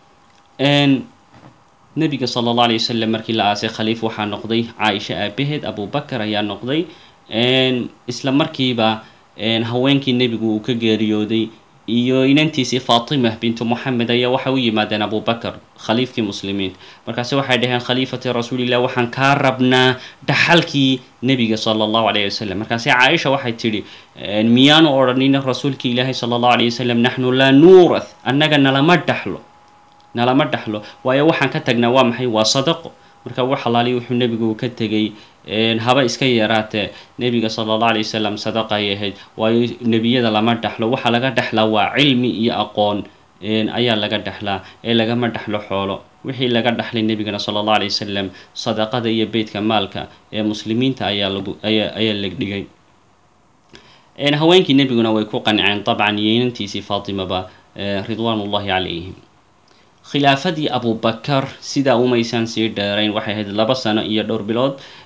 nebiga sala allah alay wasalam markii la aasay khaliif waxaa noqday caaisha aabaheed abubakar ayaa noqday isla markiiba haweenkii nebigu uu ka geeriyooday iyo inantiisii faatima bintu moxamed ayaa waxay u yimaadeen abubakar khaliifkii muslimiinta markaase waxay dhaheen khaliifati rasuulillah waxaan kaa rabnaa dhaxalkii nebiga sala allahu calayhi wasalam markaase caaisha waxay tidhi miyaanu odhanin rasuulkii ilaahi sala allahu calayhi wasalam naxnu laa nuurath annaga nalama dhaxlo nalama dhaxlo waayo waxaan ka tagnaa waa maxay waa sadaqo marka wax alaali wuxuu nebigu ka tegay haba iska yaraatee nebiga sala allah alay wasalam sadaqa ay ahayd waayo nebiyada lama dhaxlo waxaa laga dhexlaa waa cilmi iyo aqoon ayaa laga dhexlaa ee lagama dhexlo xoolo wixii laga dhaxlay nebigana sala allah alay wasalam sadaqada iyo beytka maalka ee muslimiinta ayaa lagu ayaa ayaa la dhigay haweenkii nebiguna way ku qanceen dabcan yeynantiisii faatimaba ridwaan ullahi calayhim khilaafadii abubakar sidaa umaysaan sii dheerayn waxay ahayd laba sano iyo dhowr bilood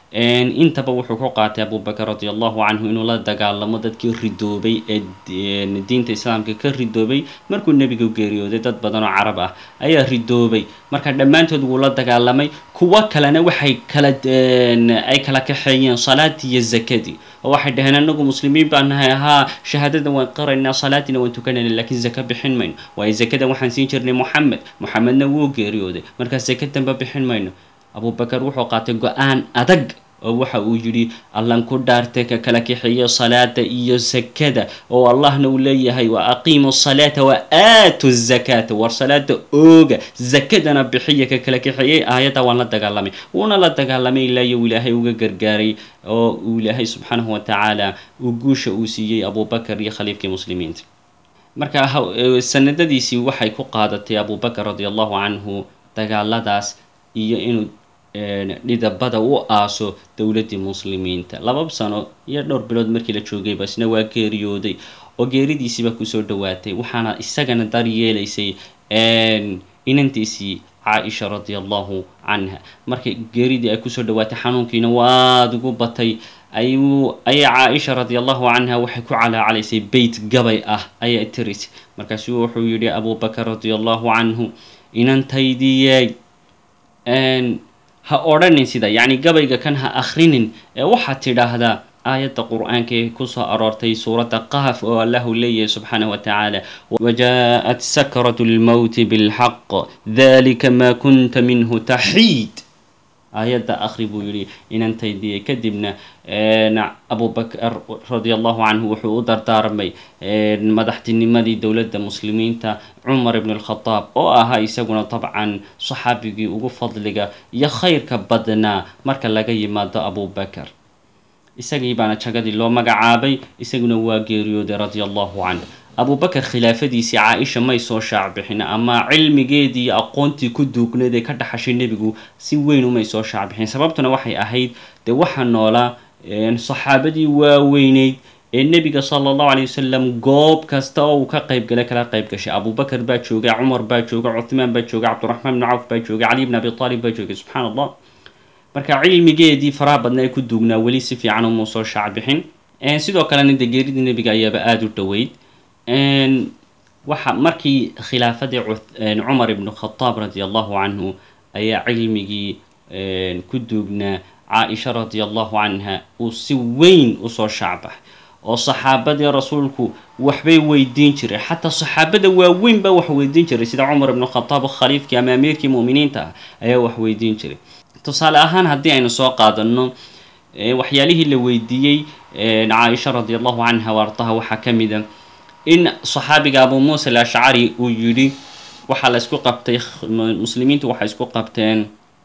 intaba wuxuu ku qaatay abubakar radi allahu canhu inuu la dagaalamo dadkii ridoobay ee diinta islaamka ka ridoobay markuu nebigu geeriyooday dad badan oo carab ah ayaa ridoobay marka dhammaantood wuu la dagaalamay kuwo kalena waxay kala ay kala kaxeeyeen salaadii iyo zakadii oo waxay dhaheen anagu muslimiin baan nahay ahaa shahaadada waan qaraynaa salaadiina waan tukanayna lakiin zaka bixin mayno waayo zakadan waxaan siin jirnay moxamed moxamedna wuu geeriyooday markaa zaka danba bixin mayno abubakar wuxuu qaatay go-aan adag oo waxa uu yidhi allan ku dhaartay ka kala kaxeeya salaada iyo zakada oo allahna uu leeyahay wa aqiimu salaata wa aatu zakata war salaada ooga zakadana bixiya ka kala kaxeeyey aayadda waan la dagaalamay wuuna la dagaalamay ilaa iyo ilaahay uga gargaaray oo uu ilaahay subxaanahu wa tacaala uu guusha uu siiyey abubakar iyo khaliifkii muslimiinta marka sanadadiisii waxay ku qaadatay abubakar radi allahu canhu dagaaladaas iyo inuu dhidabada u aaso dowladdii muslimiinta laba sano iyo dhowr bilood markii la joogayba isna waa geeriyooday oo geeridiisiiba kusoo dhawaatay waxaana isagana daryeelaysay inantiisii caaisha radi allahu canha markay geeridii ay kusoo dhawaatay xanuunkiina waad ugu batay ayuu ayaa caaisha radi allahu canha waxay ku calaacalaysay beyt gabay ah ayaa tiris markaasuu wuxuu yidhi abubakar radi allahu canhu inantaydiiyey ha odhanin sida yacni gabayga kan ha akhrinin ee waxaad tidhaahdaa aayadda qur-aanka ee kusoo aroortay suuradda qaaf oo allahu leeyahay subxaanahu wa tacaala wajaءat sakratu lmowti bilxaq dalika ma kunta minhu taxiid aayadda akhri buu yidhi inantaydii kadibna abubakar radi allahu canhu wuxuu u dardaarmay madaxtinimadii dowladda muslimiinta cumar ibn alkhadaab oo ahaa isaguna dabcan saxaabigii ugu fadliga iyo khayrka badnaa marka laga yimaado abubakar isagii baana jagadii loo magacaabay isaguna waa geeriyooday radi allahu canh abubakar khilaafadiisii caaisha may soo shaacbixin ama cilmigeedii iyo aqoontii ku duugneed ee ka dhaxashay nebigu si weyn umay soo shaacbixin sababtuna waxay ahayd dee waxaa noolaa saxaabadii waaweyneyd ee nebiga sala allahu alay wasalam goob kasta oo uu ka qaybgalay kala qayb gashay abubakar baa joogay cumar baa joogay cuthmaan baa joogay cabdiraxmaan bni cawf baa joogay cali bn abi aalib baa joogay subxaan allah marka cilmigeedii faraha badna ee ku duugnaa weli si fiican umuu soo shaacbixin sidoo kalena dee geeridii nebiga ayaaba aada u dhoweyd waxa markii khilaafadii cumar ibnu khadaab radi allahu canhu ayaa cilmigii ku duugnaa caaisha radi allahu canha uu si weyn usoo shaacbaxay oo saxaabadii rasuulku waxbay weydiin jiray xataa saxaabada waaweyn baa wax weydiin jiray sida cumar ibnu khadaab khaliifkii ama amiirkii mu'miniinta ah ayaa wax weydiin jiray tusaale ahaan haddii aynu soo qaadano waxyaalihii la weydiiyey caaisha radi allahu canha wa ardaha waxaa ka mida in saxaabiga abu muusa alashcari uu yidhi waxaa la isku qabtay muslimiintu waxay isku qabteen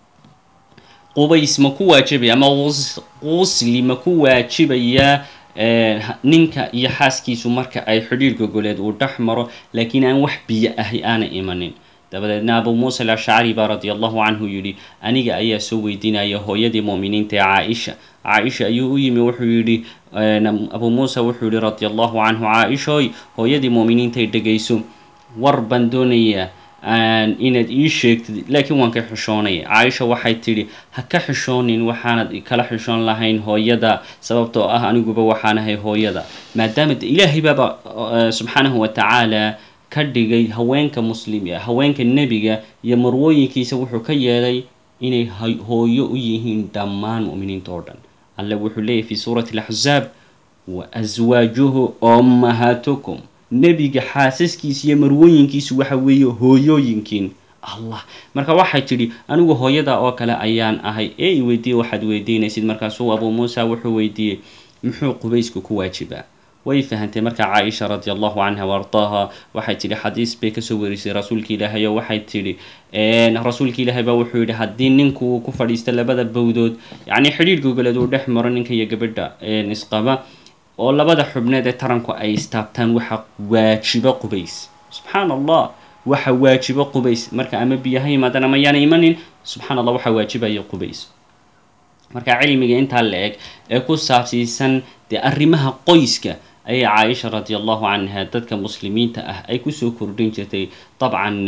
qubays ma ku waajibaya ama qusli ma ku waajibaya ninka iyo xaaskiisu marka ay xidhiir gogoleed uu dhex maro laakiin aan wax biyo ahi aana imanin dabadeedna abu muusa alashcari baa radi allahu canhu yidhi aniga ayaa soo weydiinaya hooyadii mu'miniinta ee caaisha caaisha ayuu u yimi wuxuu yidhi abu muusa wuxuu yihi radi allahu canhu caaishoy hooyadii mu'miniintay dhegayso war baan doonayaa inaad ii sheegtid laakiin waan ka xishoonaya caaisha waxay tidhi ha ka xishoonin waxaanad kala xishoon lahayn hooyada sababtoo ah aniguba waxaanahay hooyada maadaama ilaahay baaba subxaanahu wa tacaala ka dhigay haweenka muslim haweenka nebiga iyo marwooyinkiisa wuxuu ka yeelay inay hooyo u yihiin dhammaan mu'miniinta oo dhan alle wuxuu leeyahy fi suurati alaxzaab wa aswaajuhu ummahaatukum nebiga xaasaskiisa iyo marwooyinkiisu waxa weeye hooyooyinkiin allah marka waxay tidhi anigu hooyada oo kale ayaan ahay ee i weydiiye waxaad weydiinaysid markaasuu abuu muusa wuxuu weydiiyey muxuu qubaysku ku waajibaa way fahantay marka caaisha radi allahu canha wa ardaaha waxay tidhi xadiis bay kasoo warisay rasuulka ilaahay oo waxay tidhi rasuulka ilaahay baa wuxuu yidhi haddii ninku ku fadhiista labada bowdood yacni xidhiir gogoleed uu dhex maro ninka iyo gabadha isqaba oo labada xubneed ee taranku ay istaabtaan waxa waajibo qubays subxaan allah waxa waajibo qubays marka ama biyo ha yimaadaan ama yaana imanin subxaan allah waxa waajibaya qubays marka cilmiga intaa la eg ee ku saabsiisan dee arrimaha qoyska ayay caaisha radi allahu canha dadka muslimiinta ah ay kusoo kordhin jirtay dabcan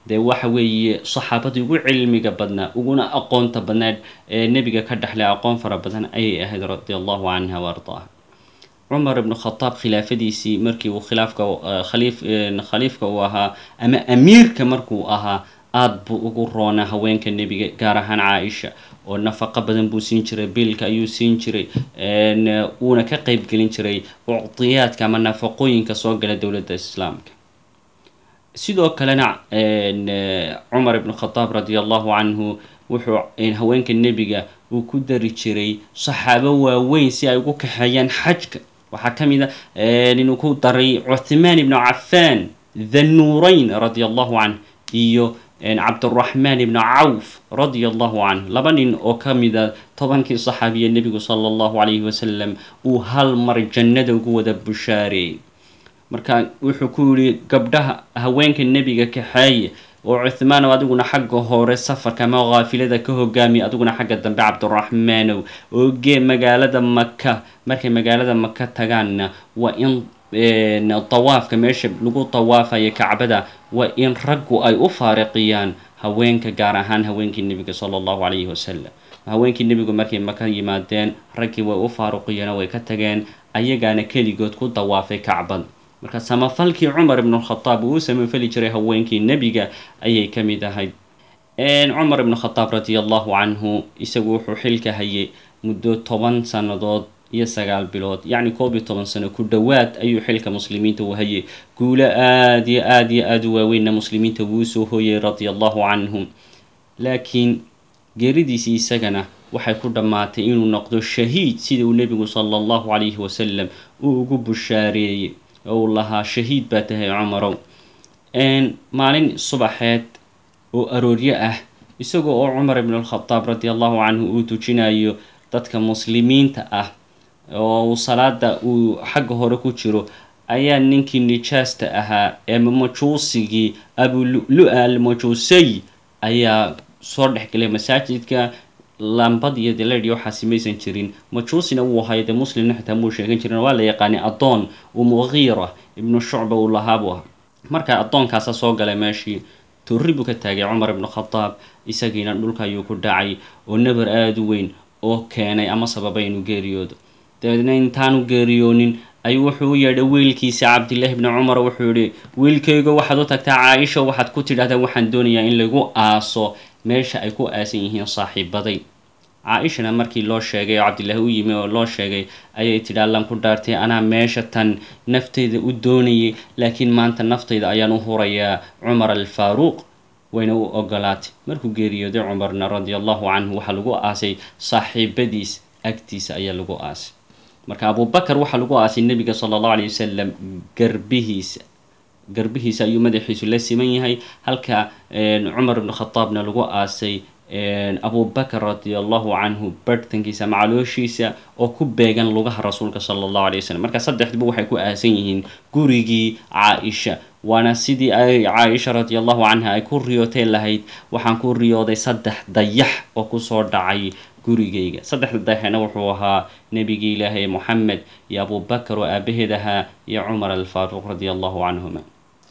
dee waxa weeye saxaabadii ugu cilmiga badnaa uguna aqoonta badnaad ee nebiga ka dhexlay aqoon fara badan ayay ahayd radi allahu canha wa ardaaha cumar ibnu khadaab khilaafadiisii markii uu khilaafka khaliif khaliifka uu ahaa ama amiirka markuu ahaa aada buu ugu roonaa haweenka nebiga gaar ahaan caaisha oo nafaqo badan buu siin jiray biilka ayuu siin jiray wuuna ka qeybgelin jiray ucdiyaadka ama nafaqooyinka soo gala dowladda islaamka sidoo kalena cumar ibnu khadaab radi allahu canhu wuxuu haweenka nebiga uu ku dari jiray saxaabo waaweyn si ay ugu kaxeeyaan xajka waxaa ka mid a inuu ku daray cuthmaan ibnu cafaan thannuurayn radi allahu canh iyo cabduraxmaan ibnu cawf radia allahu canh laba nin oo ka mida tobankii saxaabiya nebigu sala allahu calayhi wasalam uu hal mar jannada ugu wada bushaareeyey marka wuxuu ku yihi gabdhaha haweenka nebiga kaxeeye oo cuthmaanow adiguna xagga hore safarka ama kaafilada ka hogaamiya adiguna xagga dambe cabduraxmaanow oo gee magaalada maka markay magaalada maka tagaanna waa in dawaafka meesha lagu dawaafayo kacbada waa in raggu ay u faariqiyaan haweenka gaar ahaan haweenkii nebiga sala allahu calayhi wasalam haweenkii nebigu markay maka yimaadeen raggii way u faaruqiyeen oo way ka tageen ayagaana keligood ku dawaafay kacbad marka samafalkii cumar ibnu khadaab uu u samafali jiray haweenkii nebiga ayay ka mid ahayd cumar ibnu khadaab radi allahu canhu isagu wuxuu xilka hayay muddo toban sannadood iyo sagaal bilood yacni koob iyo toban sano ku dhowaad ayuu xilka muslimiinta u hayay guulo aada iyo aada iyo aada u waaweynna muslimiinta wuu soo hooyay radia allahu canhum laakiin geeridiisii isagana waxay ku dhammaatay inuu noqdo shahiid sida uu nebigu sala allahu calayhi wasalam uu ugu bushaareeyey oo uu lahaa shahiid baa tahay cumarow maalin subaxeed oo arooryo ah isagoo oo cumar ibn alkhadaab radi allahu canhu uu tujinayo dadka muslimiinta ah oo uu salaada uu xagga hore ku jiro ayaa ninkii nijaasta ahaa ee majuusigii abulu-lu-a almajuusay ayaa soo dhexgelay masaajidka lambad iyo deledhi waxaasi maysan jirin majuusina wuu ahay dee muslimna xitaa muu sheegan jirin waa la yaqaanay addoon uu muqiira ibnu shucba uu lahaa buu ahaa marka addoonkaasa soo galay meeshii torri buu ka taagay cumar ibnu khadaab isagiina dhulka ayuu ku dhacay oo nabar aada u weyn oo keenay ama sababay inuu geeriyoodo dabeedna intaanu geeriyoonin ayuu wuxuu u yeedhay wiilkiisa cabdillaahi bni cumar wuxuu yihi wiilkaygo waxaad u tagtaa caaisha waxaad ku tidhahdaa waxaan doonayaa in lagu aaso meesha ay ku aasan yihiin saaxiibaday caa-ishana markii loo sheegay oo cabdillaahi u yimi oo loo sheegay ayay tidhi allan ku dhaartay anaa meesha tan nafteyda u doonayay laakiin maanta naftayda ayaan u hurayaa cumar alfaaruuq wayna u ogolaatay markuu geeriyooday cumarna radi allahu canhu waxaa lagu aasay saaxiibadiis agtiisa ayaa lagu aasay marka abubakar waxaa lagu aasay nebiga sala allahu alay wasalam garbihiisa garbihiisa ayuu madaxiisu la siman yahay halka cumar ibnu khadaabna lagu aasay abubakar radi allahu canhu barhtankiisa ama calooshiisa oo ku beegan lugaha rasuulka sala allahu alay wasalam marka saddexduba waxay ku aasan yihiin gurigii caa-isha waana sidii ay caa-isha radi allahu canha ay ku riyootay lahayd waxaan ku riyooday saddex dayax oo kusoo dhacay gurigayga saddexda dayaxna wuxuu ahaa nebigii ilaahay moxamed iyo abubakar oo aabaheed ahaa iyo cumar alfaaruuq radi allahu canhuma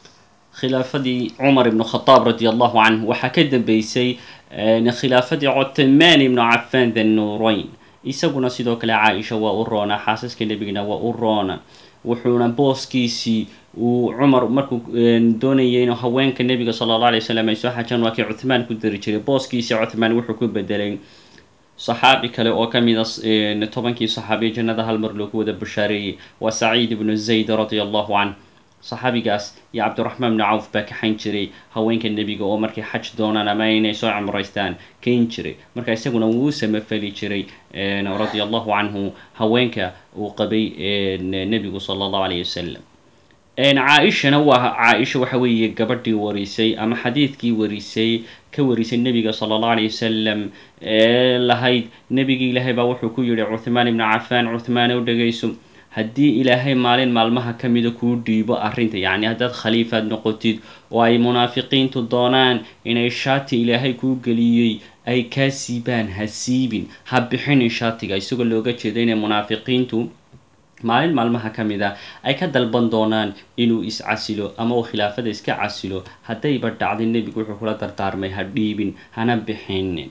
khilaafadii cumar ibnu khadaab radi allahu canhu waxaa ka dambeysay khilaafadii cotmaan ibnu cafaan thannuurayn isaguna sidoo kale caa-isha waa u roona xaasaska nebigana waa u roona wuxuuna booskiisii uu cumar markuu doonayay inuu haweenka nebiga sala alla alay wasalam ay soo xajaan waa kii cuthmaan ku dari jiray booskiisii cuthmaan wuxuu ku bedelay saxaabi kale oo ka mid a tobankii saxaabiya jannada hal mar loogu wada bushaareeyey waa saciid ibnu zayd radia allahu canh saxaabigaas iyo cabdiraxmaan bni cawf baa kaxayn jiray haweenka nebiga oo markay xaj doonaan ama inay soo cumraystaan kayn jiray marka isaguna wuu samafali jiray radia allahu canhu haweenka uu qabay nebigu sala allahu alayh wasalam caa-ishana waa caa-isha waxa weeye gabadhii warisay ama xadiidkii warisay ka warisay nebiga sala allahu alayh wasalam ee lahayd nebigii ilaahay baa wuxuu ku yihi cuthmaan ibnu cafaan cuthmaan u dhegayso haddii ilaahay maalin maalmaha ka mida kuu dhiibo arrinta yacni haddaad khaliifaad noqotid oo ay munaafiqiintu doonaan inay shaati ilaahay kuu geliyey ay kaa siibaan ha siibin ha bixinin shaatiga isagoo looga jeeda inay munaafiqiintu maalin maalmaha ka mid a ay ka dalban doonaan inuu is-casilo ama uu khilaafada iska casilo haddayba dhacday nebigu wuxuu kula dardaarmay ha dhiibin hana bixinin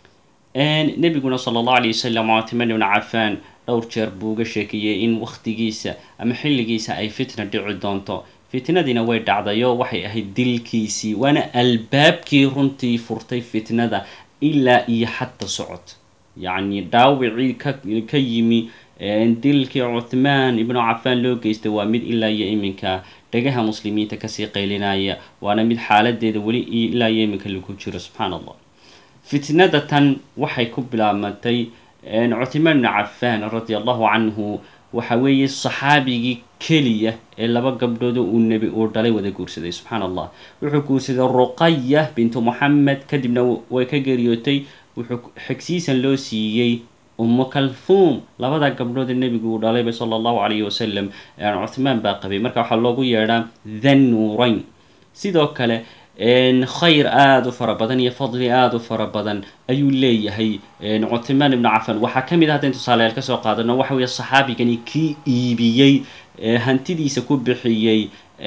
nebiguna sala allahu alay wasalam cuthmaan ibnu cafaan dhowr jeer buu uga sheekeeyey in wakhtigiisa ama xilligiisa ay fitna dhici doonto fitnadiina way dhacdayo waxay ahayd dilkiisii waana albaabkii runtii furtay fitnada ilaa iyo xadda socod yacni dhaawicii ka yimi dilkii cuthmaan ibnu cafaan loo geystay waa mid ilaa iyo iminka dhagaha muslimiinta kasii qaylinaya waana mid xaaladeeda weli ilaa iyo iminka lagu jiro subxaan allah fitnada tan waxay ku bilaabmatay cuthmaan ibnu cafaan radi allahu canhu waxa weeye saxaabigii keliya ee laba gabdhooda uu nebi uu dhalay wada guursaday subxaan allah wuxuu guursaday ruqaya bintu moxamed kadibna way ka geeriyootay wuxuu xigsiisan loo siiyey ummu kalfuum labada gabdhood ee nebigu uu dhalayba sala allahu calayhi wasalam cuthmaan baa qabay marka waxaa loogu yeedhaa thannuurayn sidoo kale khayr aada u fara badan iyo fadli aada u fara badan ayuu leeyahay cuthmaan ibnu cafan waxaa ka mid ah haddaynu tusaalayaal kasoo qaadano waxa weeye saxaabigani kii iibiyey hantidiisa ku bixiyey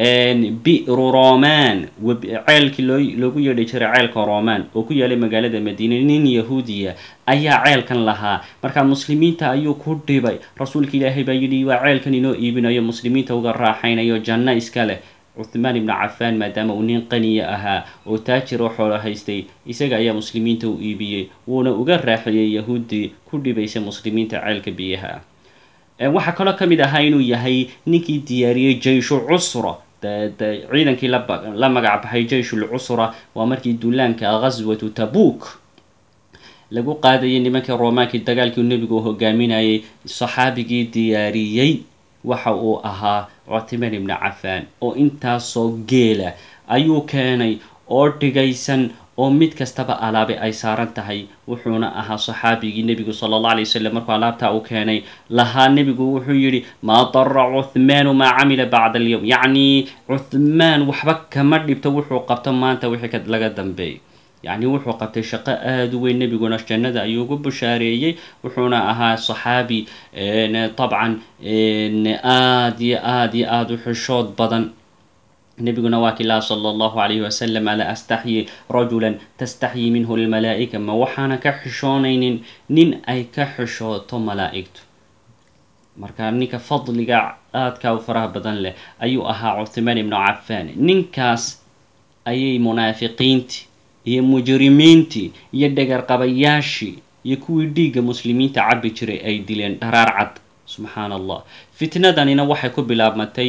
bi'ru roman ceelkii loo loogu yeedhi jiray ceelka roman oo ku yaalay magaalada madiina nin yahuudiya ayaa ceelkan lahaa markaa muslimiinta ayuu ku dhibay rasuulka ilaahay baa yidhi waa ceelkan inoo iibinayo muslimiinta uga raaxaynayo janno iska leh cuthmaan ibnu cafaan maadaama uu nin qaniya ahaa oo taajir oo xoolo haystay isaga ayaa muslimiinta u iibiyey wuuna uga raaxeeyey yahuuddii ku dhibaysa muslimiinta ceelka biyaha ah waxaa kaloo ka mid ahaa inuu yahay ninkii diyaariyey jayshu cusra ciidankii la magac baxay jayshul cusra waa markii duulaanka ghaswatu tabuuk lagu qaadayay nimankii roomaankii dagaalkii nebigu hogaaminayay saxaabigii diyaariyey waxa uu ahaa cuthmaan ibnu cafaan oo intaasoo geela ayuu keenay oo dhigaysan oo mid kastaba alaabe ay saaran tahay wuxuuna ahaa saxaabigii nebigu sala allah alay wasalam markuu alaabtaa u keenay lahaa nebigu wuxuu yidhi maa dara cuthmaanu maa camila bacda alyowm yacni cuthmaan waxba kama dhibto wuxuu qabto maanta wixii laga dambeeyay yacni wuxuu qabtay shaqo aada u weyn nebiguna jannada ayuu ugu bushaareeyey wuxuuna ahaa saxaabi dabcan aada iyo aada iyo aada u xishood badan nebiguna waa kii laha sala allahu calayhi wasalam alaa astaxyi rajulan tastaxyi minhu lmalaa'ika ma waxaana ka xishoonaynin nin ay ka xishooto malaa'igtu marka ninka fadliga aadka u faraha badan leh ayuu ahaa cuthmaan ibnu cafaan ninkaas ayay munaafiqiintii iyo mujrimiintii iyo dhagarqabayaashii iyo kuwii dhiigga muslimiinta cabbi jiray ay dileen dharaar cad subxaan allah fitnadanina waxay ku bilaabmatay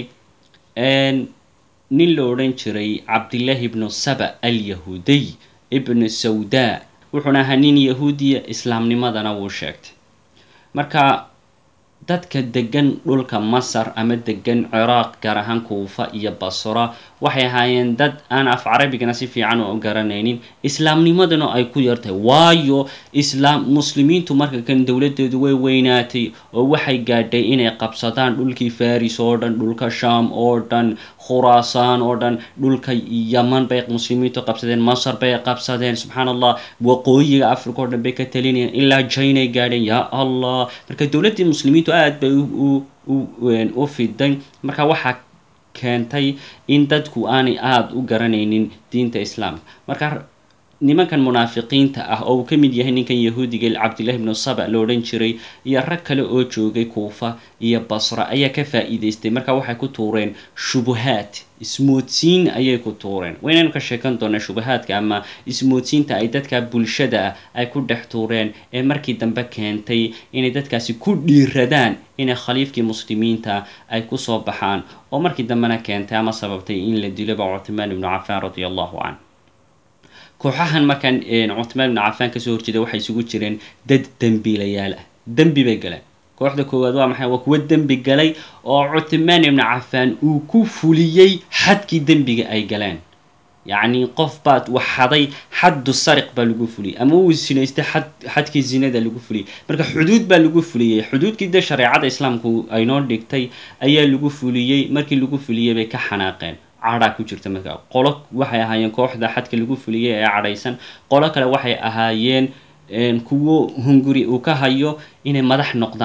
nin la odhan jiray cabdillaahi ibnu saba alyahuudiy ibnu sawda wuxuuna ahaa nin yahuudiya islaamnimadana wuu sheegtay marka dadka degan dhulka masar ama degan ciraaq gaar ahaan kuufa iyo basra waxay ahaayeen dad aan af carabigana si fiican u garanaynin islaamnimadana ay ku yartahay waayo islaam muslimiintu marka kan dowladeedu way weynaatay oo waxay gaadhay inay qabsadaan dhulkii faris oo dhan dhulka sham oo dhan khuraasaan oo dhan dhulka yaman bay muslimiintu qabsadeen masar bay qabsadeen subxaan allah waqooyiga africa oo dhan bay ka talinayeen ilaa jainay gaadheen yaa allah marka dowladdii muslimiintu aada bay u fiday marka waxaa keentay in dadku aanay aada u garanaynin diinta islaamka marka nimankan munaafiqiinta ah oo uu ka mid yahay ninkan yahuudiga cabdillahi ibnu saba la odhan jiray iyo rag kale oo joogay kuufa iyo basra ayaa ka faa'iidaystay marka waxay ku tuureen shubuhaad ismoodsiin ayay ku tuureen waynaynu ka sheekan doonaa shubahaadka ama ismoodsiinta ay dadka bulshada ah ay ku dhex tuureen ee markii dambe keentay inay dadkaasi ku dhiiradaan inay khaliifkii muslimiinta ay kusoo baxaan oo markii dambena keentay ama sababtay in la diloba cuthmaan ibnu cafaan radia allahu canh kooxahan markaan cuthmaan ibnu cafaan kasoo horjeeda waxay isugu jireen dad dembiilayaal ah dembi bay galeen kooxda koowaad waa maxay waa kuwo dembi galay oo cuthmaan ibnu cafaan uu ku fuliyey xadkii dembiga ay galeen yacni qof baad waxaday xaddu sariq baa lagu fuliyey ama uu sinaystay xad xadkii zinada lagu fuliyey marka xuduud baa lagu fuliyey xuduudkii dee shareecada islaamku aynoo dhigtay ayaa lagu fuliyey markii lagu fuliyey bay ka xanaaqeen cadhaa ku jirta marka qolo waxay ahaayeen kooxda xadka lagu fuliyey ee cadhaysan qolo kale waxay ahaayeen kuwo hunguri uu ka hayo inay madax noqdaan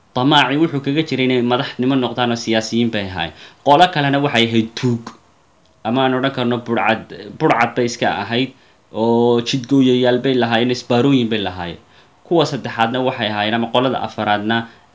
damaaci wuxuu kaga jiray inay madaxnimo noqdaan oo siyaasiyiin bay ahaayeen qolo kalena waxay ahayd tuug ama aan odhan karno burcad burcad bay iska ahayd oo jidgooyayaal bay lahaayeen isbaarooyin bay lahaayeen kuwa saddexaadna waxay ahaayeen ama qolada afaraadna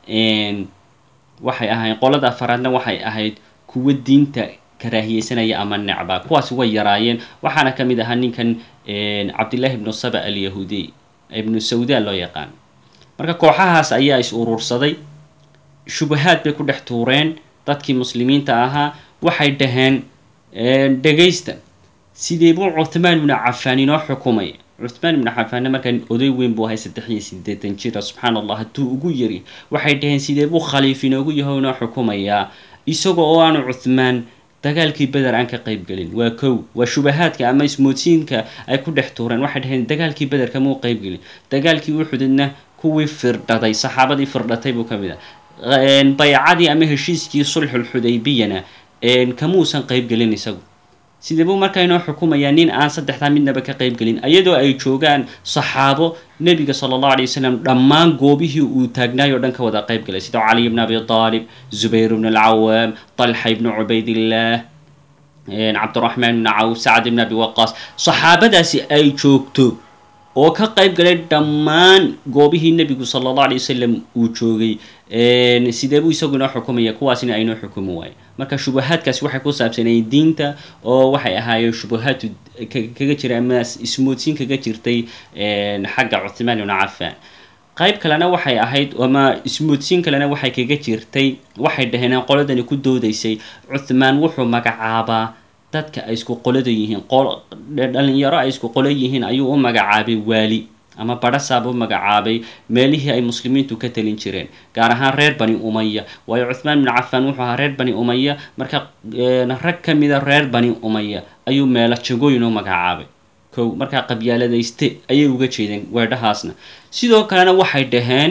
waxay ahaayeen qolada afaraadna waxay ahayd kuwa diinta karaahiyeysanaya ama necba kuwaasi way yaraayeen waxaana ka mid ahaa ninkan cabdillahi ibnu saba alyahuudiy ibnu sawda loo yaqaan marka kooxahaas ayaa is urursaday shubahaad bay ku dhex tuureen dadkii muslimiinta ahaa waxay dhaheen dhegaysta sidee buu cuthmaan ibnu cafaan inoo xukumay cuthmaan ibnu cafaanna markaa oday weyn buu ahay saddex iyo siddeetan jira subxaana allah hadduu ugu yari waxay dhaheen sidee buu khaliif inoogu yaho inoo xukumayaa isagoo oo aanu cuthmaan dagaalkii beder aan ka qayb gelin waa kow waa shubahaadka ama ismoodsiinka ay ku dhex tuureen waxay dhaheen dagaalkii beder kamuu qayb gelin dagaalkii uxudidna kuwii firdhaday saxaabadii firdhatay buu ka mid ah baycadii ama heshiiskii sulxulxudaybiyana kamuusan qayb gelin isagu sidee buu markaa inoo xukumayaa nin aan saddexdaa midnaba ka qayb gelin iyadoo ay joogaan saxaabo nebiga sala allahu alay wasalam dhammaan goobihii uu taagnaayoo dhan ka wada qayb galay sida caliy bn abi aalib zubayr bn alcawaam talxa ibnu cubaydillaah cabdiraxmaan ibni cawf sacad ibn abi waqaas saxaabadaasi ay joogto oo ka qayb galay dhammaan goobihii nebigu sala allahu alay wasalam uu joogay sidee buu isagu inoo xukumaya kuwaasina aynoo xukumi waayo marka shubahaadkaasi waxay ku saabsanayeen diinta oo waxay ahaayeen shubahaadu kaga jira ama ismoodsiin kaga jirtay xagga cuthmaan ibnu cafaan qayb kalena waxay ahayd ama ismoodsiin kalena waxay kaga jirtay waxay dhaheen qoladani ku doodaysay cuthmaan wuxuu magacaabaa dadka ay isku qolada yihiin dhalinyaro ay isku qolo yihiin ayuu u magacaabay waali ama badhasaab u magacaabay meelihii ay muslimiintu ka talin jireen gaar ahaan reer bani umaya waayo cuthmaan ibnu cafaan wuxuu ahaa reer bani umaya marka rag ka mida reer bani umaya ayuu meelo jagooyin u magacaabay kow markaa qabyaaladayste ayay uga jeedeen weedhahaasna sidoo kalena waxay dhaheen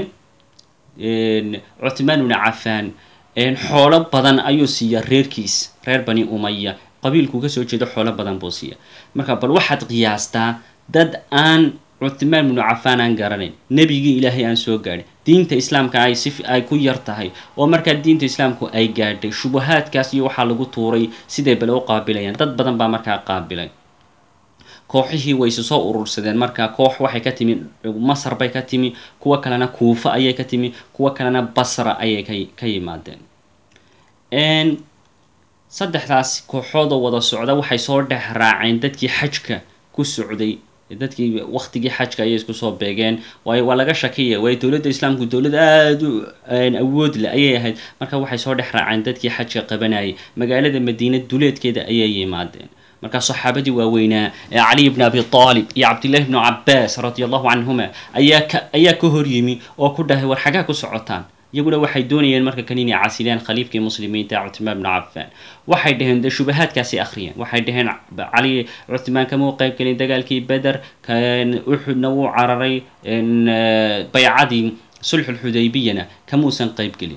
cuthmaan ibnu cafaan xoolo badan ayuu siiya reerkiis reer bani umaya qabiilkuu kasoo jeedo xoolo badan buu siiya marka bal waxaad qiyaastaa dad aan cuthmaan ibnu cafaan aan garanayn nebigii ilaahay aan soo gaadhin diinta islaamka ay si ay ku yar tahay oo markaa diinta islaamku ay gaadhay shubahaadkaas iyo waxaa lagu tuuray siday bale u qaabilayaan dad badan baa markaa qaabilay kooxihii way isu soo urursadeen markaa koox waxay ka timi masar bay ka timi kuwo kalena kuufa ayay ka timi kuwo kalena basra ayay ka ka yimaadeen saddexdaas kooxoodoo wada socda waxay soo dhex raaceen dadkii xajka ku socday dadkii waktigii xajka ayay isku soo beegeen waayo waa laga shakiyaya waayo dowladda islaamku dowlad aada u awood leh ayay ahayd marka waxay soo dhex raaceen dadkii xajka qabanayay magaalada madiina duleedkeeda ayay yimaadeen markaa saxaabadii waaweynaa ee caliy bn abi aalib iyo cabdillahi bnu cabaas radia allahu canhuma ayaa ka ayaa ka hor yimi oo ku dhahay war xagaa ku socotaan iyaguna waxay doonayeen marka kan inay casileen khaliifkii muslimiinta cuthmaan bnu cafaan waxay dhaheen de shubahaadkaasi akhriyeen waxay dhaheen cali cuthmaan kamuu qayb gelin dagaalkii beder uxudna wuu cararay baycadii sulxulxudaybiyana kamuusan qayb gelin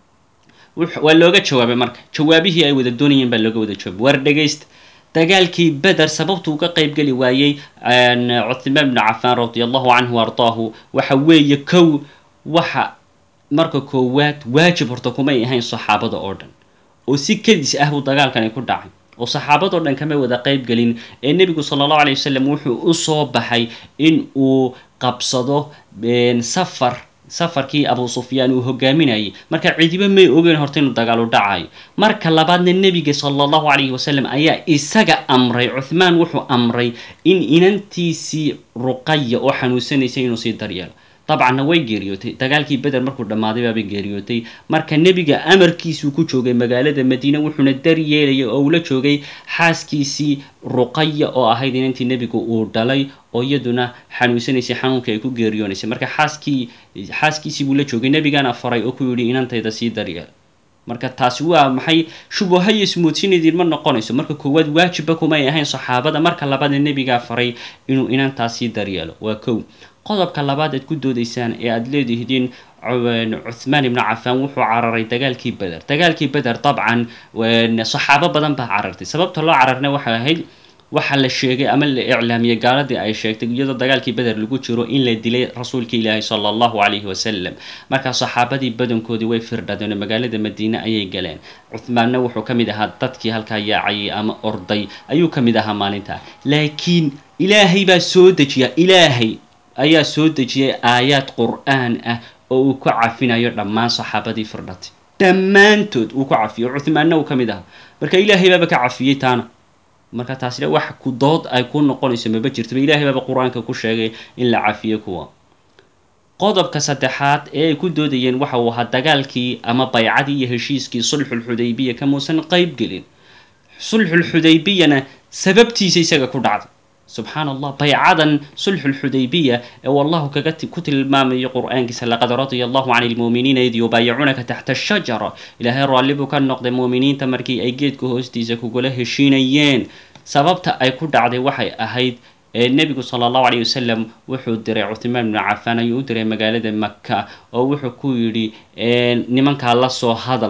waa looga jawaabay marka jawaabihii ay wada doonayeen baa looga wada jawaabay war dhegaysta dagaalkii beder sababtuu uga qayb geli waayey cuthmaan bnu cafaan radia allahu canhu ardaahu waxa weeye kow waxa marka koowaad waajib horta kumay ahayn saxaabada oo dhan oo si kadis ah buu dagaalkani ku dhacay oo saxaabadoo dhan kama wada qayb gelin ee nebigu sala allahu alay wasalam wuxuu u soo baxay in uu qabsado safar safarkii abu sufyaan uu hogaaminayay marka cidiba may ogeyn horta inuu dagaal u dhacayo marka labaadna nebiga sala allahu calayhi wasalam ayaa isaga amray cuthmaan wuxuu amray in inantiisii ruqaya oo xanuunsanaysay inuu sii daryeelo dabcanna way geeriyootay dagaalkii beder markuu dhammaaday baabay geeriyootay marka nebiga amarkiisuu ku joogay magaalada madiine wuxuuna daryeelayay oo ula joogay xaaskiisii ruqaya oo ahayd inantii nebigu uu dhalay oo iyaduna xanuunsanaysay xanuunkii ay ku geeriyoonaysay marka xaaskii xaaskiisii buu la joogay nebigana faray oo ku yidhi inantayda sii daryeel marka taasi waa maxay shubaha iyo ismoodsinadiin ma noqonayso marka koowaad waajibba kumay ahayn saxaabada marka labaadna nebigaa faray inuu inantaas sii daryeelo waa kow qodobka labaad aad ku doodaysaan ee aada leedihidiin cuthmaan ibnu cafaan wuxuu cararay dagaalkii beder dagaalkii beder dabcan saxaabo badan baa carartay sababta loo cararna waxay ahayd waxaa la sheegay ama la iclaamiyey gaaladii ay sheegtay iyadoo dagaalkii beder lagu jiro in la dilay rasuulka ilaahi sala allahu calayhi wasalam markaa saxaabadii badankoodii way firdhadeen oo magaalada madiine ayay galeen cuhmaanna wuxuu ka mid ahaa dadkii halkaa yaacayay ama orday ayuu ka mid ahaa maalintaa laakiin ilaahay baa soo dejiya ilaahay ayaa soo dejiyay aayaad qur-aan ah oo uu ku cafinayo dhammaan saxaabadii firdhatay dhammaantood uu ku cafiyo cuhmaanna uu ka mid ahaa marka ilaahay baaba ka cafiyey taana marka taasina wax ku dood ay ku noqonayso maba jirtaba ilaahay baaba qur-aanka ku sheegay in la cafiyo kuwa qodobka saddexaad ee ay ku doodayeen waxa uu ahaa dagaalkii ama baycadii iyo heshiiskii sulxulxudaybiya kamuusan qayb gelin sulxulxudaybiyana sababtiisa isaga ku dhacday subxaan allah baycadan sulxulxudaybiya ee wallahu kaga ku tilmaamayo qur-aankiisa laqad radia allahu can lmuuminiina id yubaayicunaka taxta ashajara ilaahay raalli buu ka noqday muuminiinta markii ay geedka hoostiisa kugula heshiinayeen sababta ay ku dhacday waxay ahayd nebigu sala allahu calayh wasalam wuxuu diray cuthmaan bnu cafaan ayuu u diray magaalada maka oo wuxuu ku yidhi nimankaa la soo hadal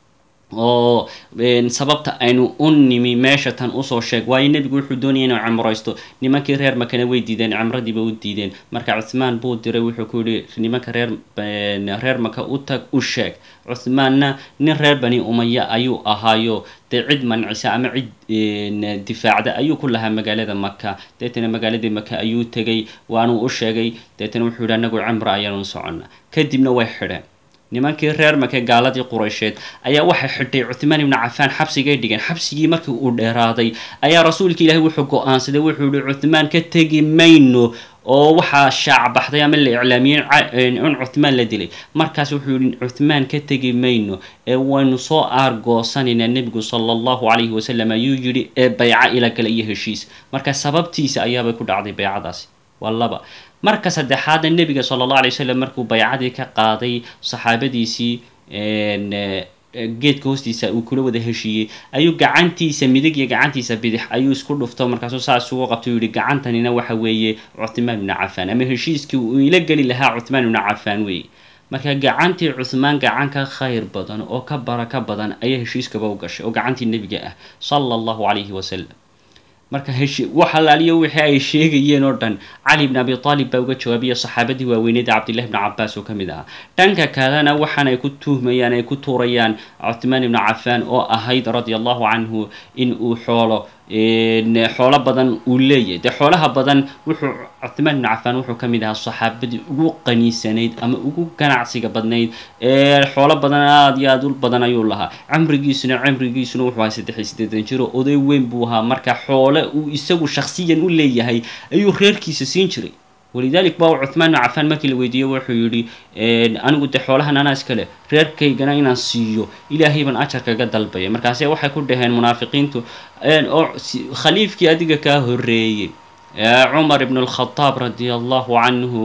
oo sababta aynu u nimi meesha tan usoo sheeg waayo nebigu wuxuu doonaya inuu cimraysto nimankii reer makana way diideen cimradiiba u diideen marka cuthmaan buu diray wuxuu ku yihi nimanka reer reer maka u tag u sheeg cuthmaanna nin reer bani umaya ayuu ahaayo dee cid mancisa ama cid difaacda ayuu ku lahaa magaalada maka deetana magaaladii maka ayuu tegay waanuu u sheegay deetana wuxuu yihi anagu cimro ayaanu soconna kadibna way xidheen nimankii reer make gaaladii quraysheed ayaa waxay xidhay cuthmaan ibnu cafaan xabsigay dhigeen xabsigii markii uu dheeraaday ayaa rasuulka ilaahi wuxuu go-aansaday wuxuu yihi cuthmaan ka tegi mayno oo waxaa shaac baxday ama la iclaamiyey in cuthmaan la dilay markaas wuxuu yihi cuthmaan ka tegi mayno ee waynu soo aargoosanaynaa nebigu sala allahu calayhi wasalam ayuu yidhi ee bayca ila gala iyo heshiis marka sababtiisa ayaabay ku dhacday baycadaasi waa laba marka saddexaadna nebiga sala allah alay wasalam markuu baycadii ka qaaday saxaabadiisii geedka hoostiisa uu kula wada heshiiyey ayuu gacantiisa midig iyo gacantiisa bidix ayuu isku dhufto markaasuu saas ugu qabtay u yihi gacantanina waxa weeye cuthmaan ibnu cafaan ama heshiiskii uu ila geli lahaa cuthmaan ibnu cafaan weeye marka gacantii cuthmaan gacan ka khayr badan oo ka baraka badan ayaa heshiiskaba u gashay oo gacantii nebiga ah sala allahu calayhi wasalam marka heshi wax alaaliyo wixii ay sheegayeen oo dhan cali bn abi aalib baa uga jawaabiya saxaabadii waaweyneeda cabdillahi bni cabaas oo ka mid ahaa dhanka kalena waxaan ay ku tuhmayaan ay ku tuurayaan cuthmaan ibnu cafaan oo ahayd radia allahu canhu in uu xoolo xoolo badan uu leeyahay dee xoolaha badan wuxuu cuthmaan ibnu cafaan wuxuu ka mid ahaa saxaabadii ugu qaniisanayd ama ugu ganacsiga badnayd ee xoolo badan aada iyo aada u badan ayuu lahaa camrigiisuna cimrigiisuna wuxuu ahaa saddex iyo siddeetan jiro oday weyn buu ahaa marka xoole uu isagu shakhsiyan u leeyahay ayuu reerkiisa siin jiray walidalik ba cuthmaan ibnu cafaan markii la weydiiyey wuxuu yidhi anigu dee xoolahan anaa iskale reerkaygana inaan siiyo ilaahay baan ajar kaga dalbaya markaase waxay ku dhaheen munaafiqiintu oo khaliifkii adiga kaa horreeyey cumar ibn alkhadaab radia allahu canhu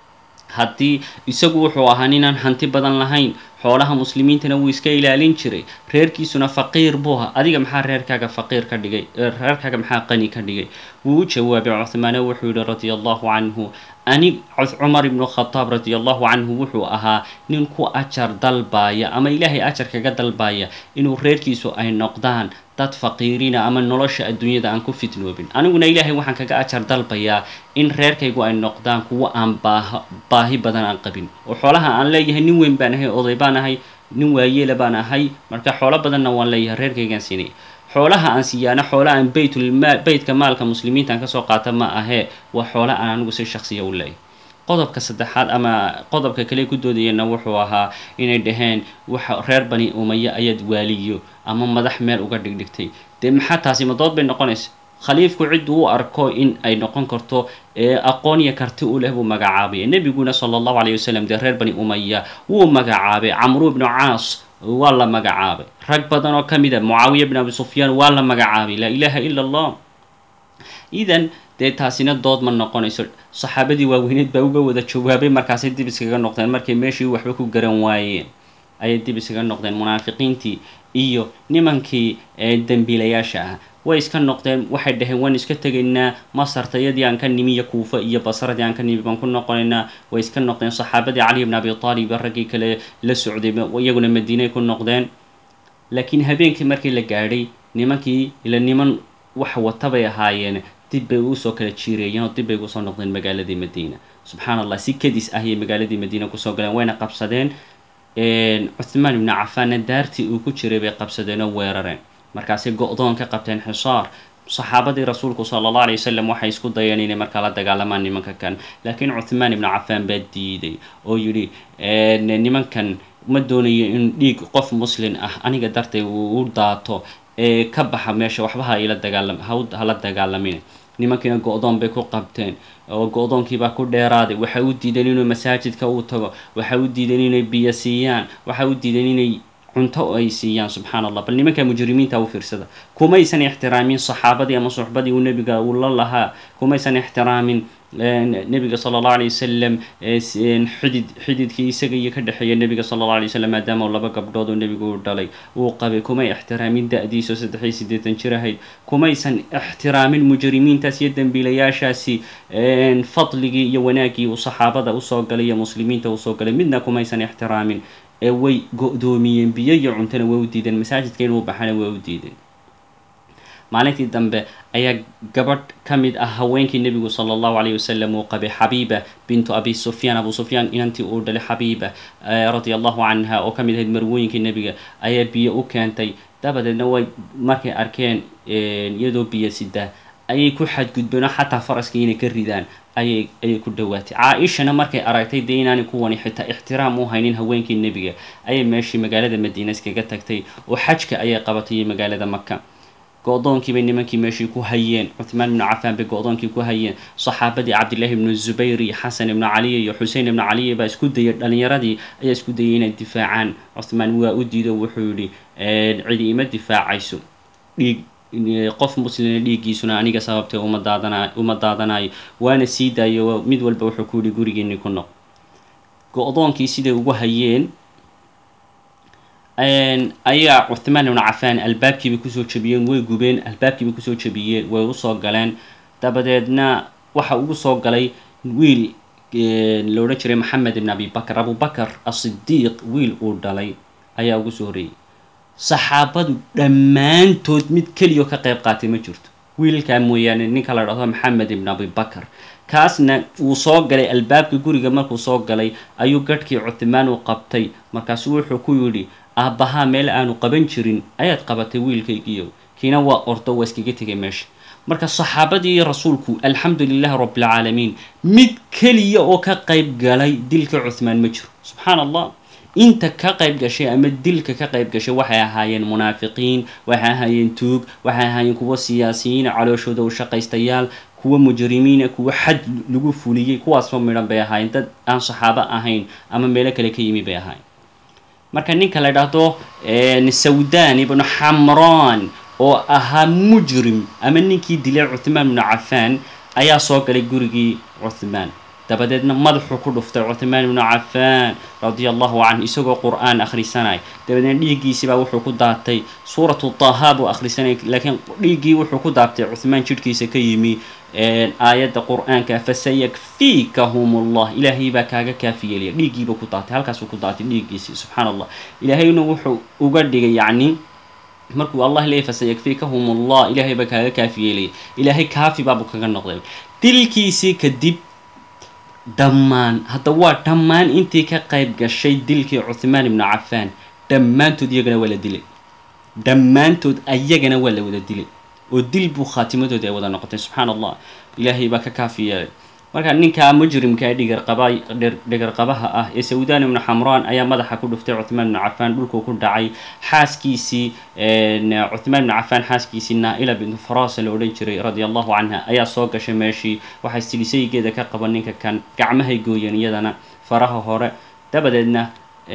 haddii isagu wuxuu ahaa ninaan hanti badan lahayn xoolaha muslimiintana wuu iska ilaalin jiray reerkiisuna faqiir buu ahaa adiga maxaa reerkaaga faqiir ka dhigay reerkaaga maxaa qani ka dhigay wuu u jawaabay cuthmaane wuxuu yihi radia allahu canhu ani cumar ibnu khadaab radia allahu canhu wuxuu ahaa nin ku ajar dalbaaya ama ilaahay ajar kaga dalbaaya inuu reerkiisu ay noqdaan dad faqiiriina ama nolosha adduunyada aan ku fitnoobin aniguna ilaahay waxaan kaga ajar dalbayaa in reerkaygu ay noqdaan kuwo aan baaha baahi badan aan qabin oo xoolaha aan leeyahay nin weyn baan ahay oday baan ahay nin waayeela baan ahay marka xoolo badanna waan leeyahay reerkaygaan siinaya xoolaha aan siiyaana xoola aan baytulmaal beytka maalka muslimiinta aan kasoo qaata ma ahee waa xoola aan anigu si shaksiya u leeyahay qodobka saddexaad ama qodobka kale ku doodayeenna wuxuu ahaa inay dhaheen waxa reer bani umaya ayaad waaliyo ama madax meel uga dhigdhigtay dee maxaa taasi madood bay noqonaysa khaliifku cidduu u arko in ay noqon karto aqoon iyo karti u leh buu magacaabaya nebiguna sala allahu calayh wasalam dee reer bani umaya wuu magacaabay camru ibnu caas waa la magacaabay rag badan oo ka mid a mucaawiya bn abi sufyaan waa la magacaabay laa ilaaha ila allah idan dee taasina dood ma noqonayso saxaabadii waaweyneed baa uga wada jawaabay markaasay dib iskaga noqdeen markay meeshii waxba ku garan waayeen ayay dib iskaga noqdeen munaafiqiintii iyo nimankii dembiilayaasha ah way iska noqdeen waxay dhaheen waan iska tegaynaa masartayadii aan ka nimi iyo kuufa iyo basaradii aan ka nimi baan ku noqonaynaa way iska noqdeen saxaabadii cali bn abi aalib raggii kale la socday iyaguna madiinay ku noqdeen laakiin habeenkii markii la gaadhay nimankii ila niman wax wata bay ahaayeen dib bay usoo kala jiireeyeen oo dib bay ugusoo noqdeen magaaladii madiina subxaan allah si kadis ah ayay magaaladii madiina kusoo galeen wayna qabsadeen cuthmaan ibnu cafaanna daartii uu ku jiray bay qabsadeen oo weerareen markaasay go-doon ka qabteen xisaar saxaabadii rasuulku sala allah alay wasalam waxay isku dayeen inay markaa la dagaalamaan nimanka kan laakiin cuthmaan ibnu cafaan baa diiday oo yidhi nimankan ma doonayo in dhiig qof muslin ah aniga dartay uu u daato ee ka baxa meesha waxba ha ila dagaalam hala dagaalamin nimankiina go-doon bay ku qabteen oo go-doonkiibaa ku dheeraaday waxay u diideen inuu masaajidka uu tago waxay u diideen inay biyo siiyaan waxay u diideen inay cunto ay siiyaan subxaan allah bal nimanka mujrimiinta u fiirsada kumaysan ixtiraamin saxaabadii ama suxbadii uu nebiga uu la lahaa kumaysan ixtiraamin nebiga sala allahu alay wasalam xidid xididkii isaga iyo ka dhexeeya nebiga sala allahu alay wasalam maadaama laba gabdhood oo nebigu uu dhalay uu qabay kumay ixtiraamin da-diiso saddex iyo siddeetan jir ahayd kumaysan ixtiraamin mujrimiintaas iyo dembiilayaashaasi fadligii iyo wanaaggii uu saxaabada usoo galay iyo muslimiinta usoo galay midna kumaysan ixtiraamin ee way go-doomiyeen biyo iyo cuntona way u diideen masaajidka inuu baxana way u diideen maalintii dambe ayaa gabadh ka mid ah haweenkii nebigu sala allahu alayh wasalam uu qabay xabiiba bintu abi sufyaan abu sufyaan inantii uu dhalay xabiiba radia allahu canha oo ka mid ahayd marwooyinkii nebiga ayaa biyo u keentay dabadeedna way markay arkeen iyadoo biyo sida ayay ku xadgudbeen oo xataa faraskii inay ka ridaan ayay ayay ku dhawaatay caa-ishana markay aragtay dee inaanay kuwani xitaa ixtiraam u haynin haweenkii nebiga ayay meeshii magaalada madiina iskaga tagtay oo xajka ayay qabatay iyo magaalada maka go-doonkii bay nimankii meeshii ku hayeen cuthmaan ibnu cafaan bay go-doonkii ku hayeen saxaabadii cabdillahi ibnu zubayr iyo xasan ibnu caliya iyo xusein ibnu caliya baa isku dayay dhalinyaradii ayaa isku dayay inay difaacaan cuthmaan waa u diido wuxuu yihi cidi ima difaacayso dhiig qof muslina dhiiggiisuna aniga sababtee uma daadana uma daadanayo waana sii daayo mid walba wuxuu ku yihi gurigeeni ku noq go-doonkii siday ugu hayeen ayaa cuthmaan ibnu cafaan albaabkiibay kusoo jebiyeen way gubeen albaabkiibay kusoo jebiyeen way usoo galeen dabadeedna waxa ugu soo galay wiil la odhan jiray maxamed ibn abi bakr abubakar asidiiq wiil uu dhalay ayaa ugu soo horreeyey saxaabadu dhammaantood mid keliyo ka qayb qaatay ma jirto wiilkaa mooyaane ninka la dhahdo maxamed ibn abi bakr kaasna wuu soo galay albaabka guriga markuu soo galay ayuu gadhkii cuthmaan u qabtay markaasu wuxuu ku yidhi aabbahaa meel aanu qaban jirin ayaad qabatay wiilkaygiiyo kiina waa ordo waa iskaga tegay meesha marka saxaabadii rasuulku alxamdu lilahi rabbilcaalamiin mid keliya oo ka qayb galay dilka cuthmaan ma jiro subxaan allah inta ka qayb gashay ama dilka ka qayb gashay waxay ahaayeen munaafiqiin waxay ahaayeen tuug waxay ahaayeen kuwo siyaasiyiin calooshooda u shaqaystayaal kuwo mujrimiina kuwo xad lagu fuliyey kuwaasba midhan bay ahaayeen dad aan saxaabo ahayn ama meelo kale ka yimi bay ahaayeen marka ninka la dhahdo sawdan ibnu xamraan oo ahaa mujrim ama ninkii dilay cuthmaan ibnu cafaan ayaa soo galay gurigii cuthmaan dabadeedna madaxuu ku dhuftay cuthmaan ibnu cafaan radia allahu canhu isagoo qur-aan akhrisanay dabadeedna dhiiggiisibaa wuxuu ku daatay suuratu taha buu akhrisanay laakiin dhiiggii wuxuu ku daatay cuthmaan jidhkiisa ka yimi aayadda qur-aanka fasayakfiikahum allah ilaahay baa kaaga kaafi yeelaya dhiiggiiba ku daatay halkaasuu ku daatay dhiiggiisii subxaan allah ilaahayna wuxuu uga dhigay yacni markuu allah leeyay fasayakfiikahum allah ilaahay baa kaaga kaafi yeelaya ilaahay kaafi baabuu kaga noqday dilkiisii kadib dhammaan hadda waa dhammaan intii ka qayb gashay dilkii cuthmaan ibnu cafaan dhammaantood iyagana waa la dilay dhammaantood ayagana waa la wada dilay oo dil buu khaatimadoodi ay wada noqotay subxaan allah ilaahay baa ka kaafi yeelay marka ninkaa mujrimka ee dhigarqaba dhigarqabaha ah ee sawdan ibnu xamraan ayaa madaxa ku dhuftay cuthmaan ibnu cafaan dhulkuu ku dhacay xaaskiisii cuthmaan ibnu cafaan xaaskiisii naa-ila bintu farasa la odhan jiray radia allahu canha ayaa soo gashay meeshii waxay silisaygeeda ka qaban ninka kan gacmahay gooyeen iyadana faraha hore dabadeedna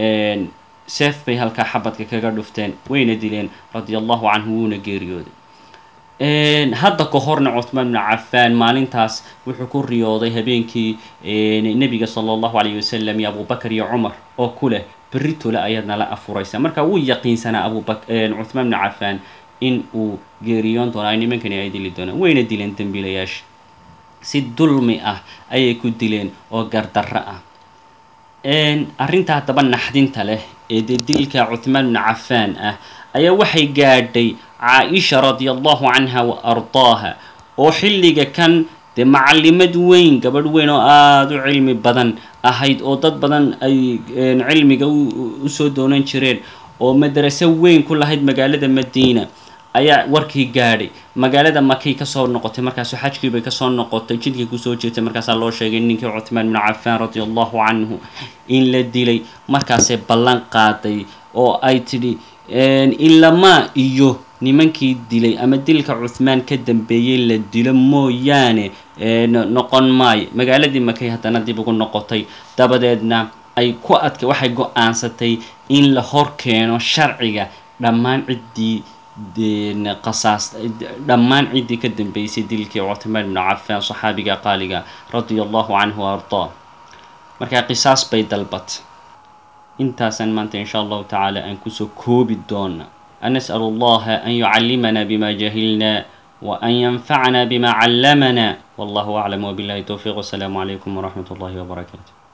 seef bay halkaa xabadka kaga dhufteen wayna dileen radia allahu canhu wuuna geeriyooday hadda ka horna cuthmaan ibnu cafaan maalintaas wuxuu ku riyooday habeenkii nebiga sala allahu alayh wasalam iyo abubakar iyo cumar oo ku leh berritole ayaad nala afuraysa marka wuu yaqiinsanaa abubak cuthmaan ibnu cafaan in uu geeriyoon doono ay nimankani ay dili doonaan wayna dileen dembiilayaasha si dulmi ah ayay ku dileen oo gardarro ah arrinta haddaba naxdinta leh ee dee dilka cuthmaan ibnu cafaan ah ayaa waxay gaadhay caa-isha radia allahu canha wa ardaaha oo xilliga kan dee macalimad weyn gabadh weyn oo aada u cilmi badan ahayd oo dad badan ay cilmiga usoo doonan jireen oo madraso weyn ku lahayd magaalada madiina ayaa warkii gaadhay magaalada makay kasoo noqotay markaasu xajkii bay kasoo noqotay jidkii kusoo jeetay markaasaa loo sheegay ninkii cuthmaan bnu cafaan radia allahu canhu in la dilay markaasay ballan qaaday oo ay tidhi ilamaa iyo nimankii dilay ama dilka cuthmaan ka dambeeyey la dilo mooyaane noqon maayo magaaladii makay haddana dib ugu noqotay dabadeedna ay ku adka waxay go-aansatay in la hor keeno sharciga dhammaan ciddii qasaas dhammaan ciddii ka dambeysay dilkii cuthmaan bnu cafaan saxaabiga qaaliga radia allahu canhu wa ardaa markaa qisaas bay dalbat intaasaan maanta insha allahu tacaala aan kusoo koobi doona anas'al allaha an yucallimana bima jahilna وأن ينفعنا بما علمنا والله أعلم وبالله التوفيق والسلام عليكم ورحمة الله وبركاته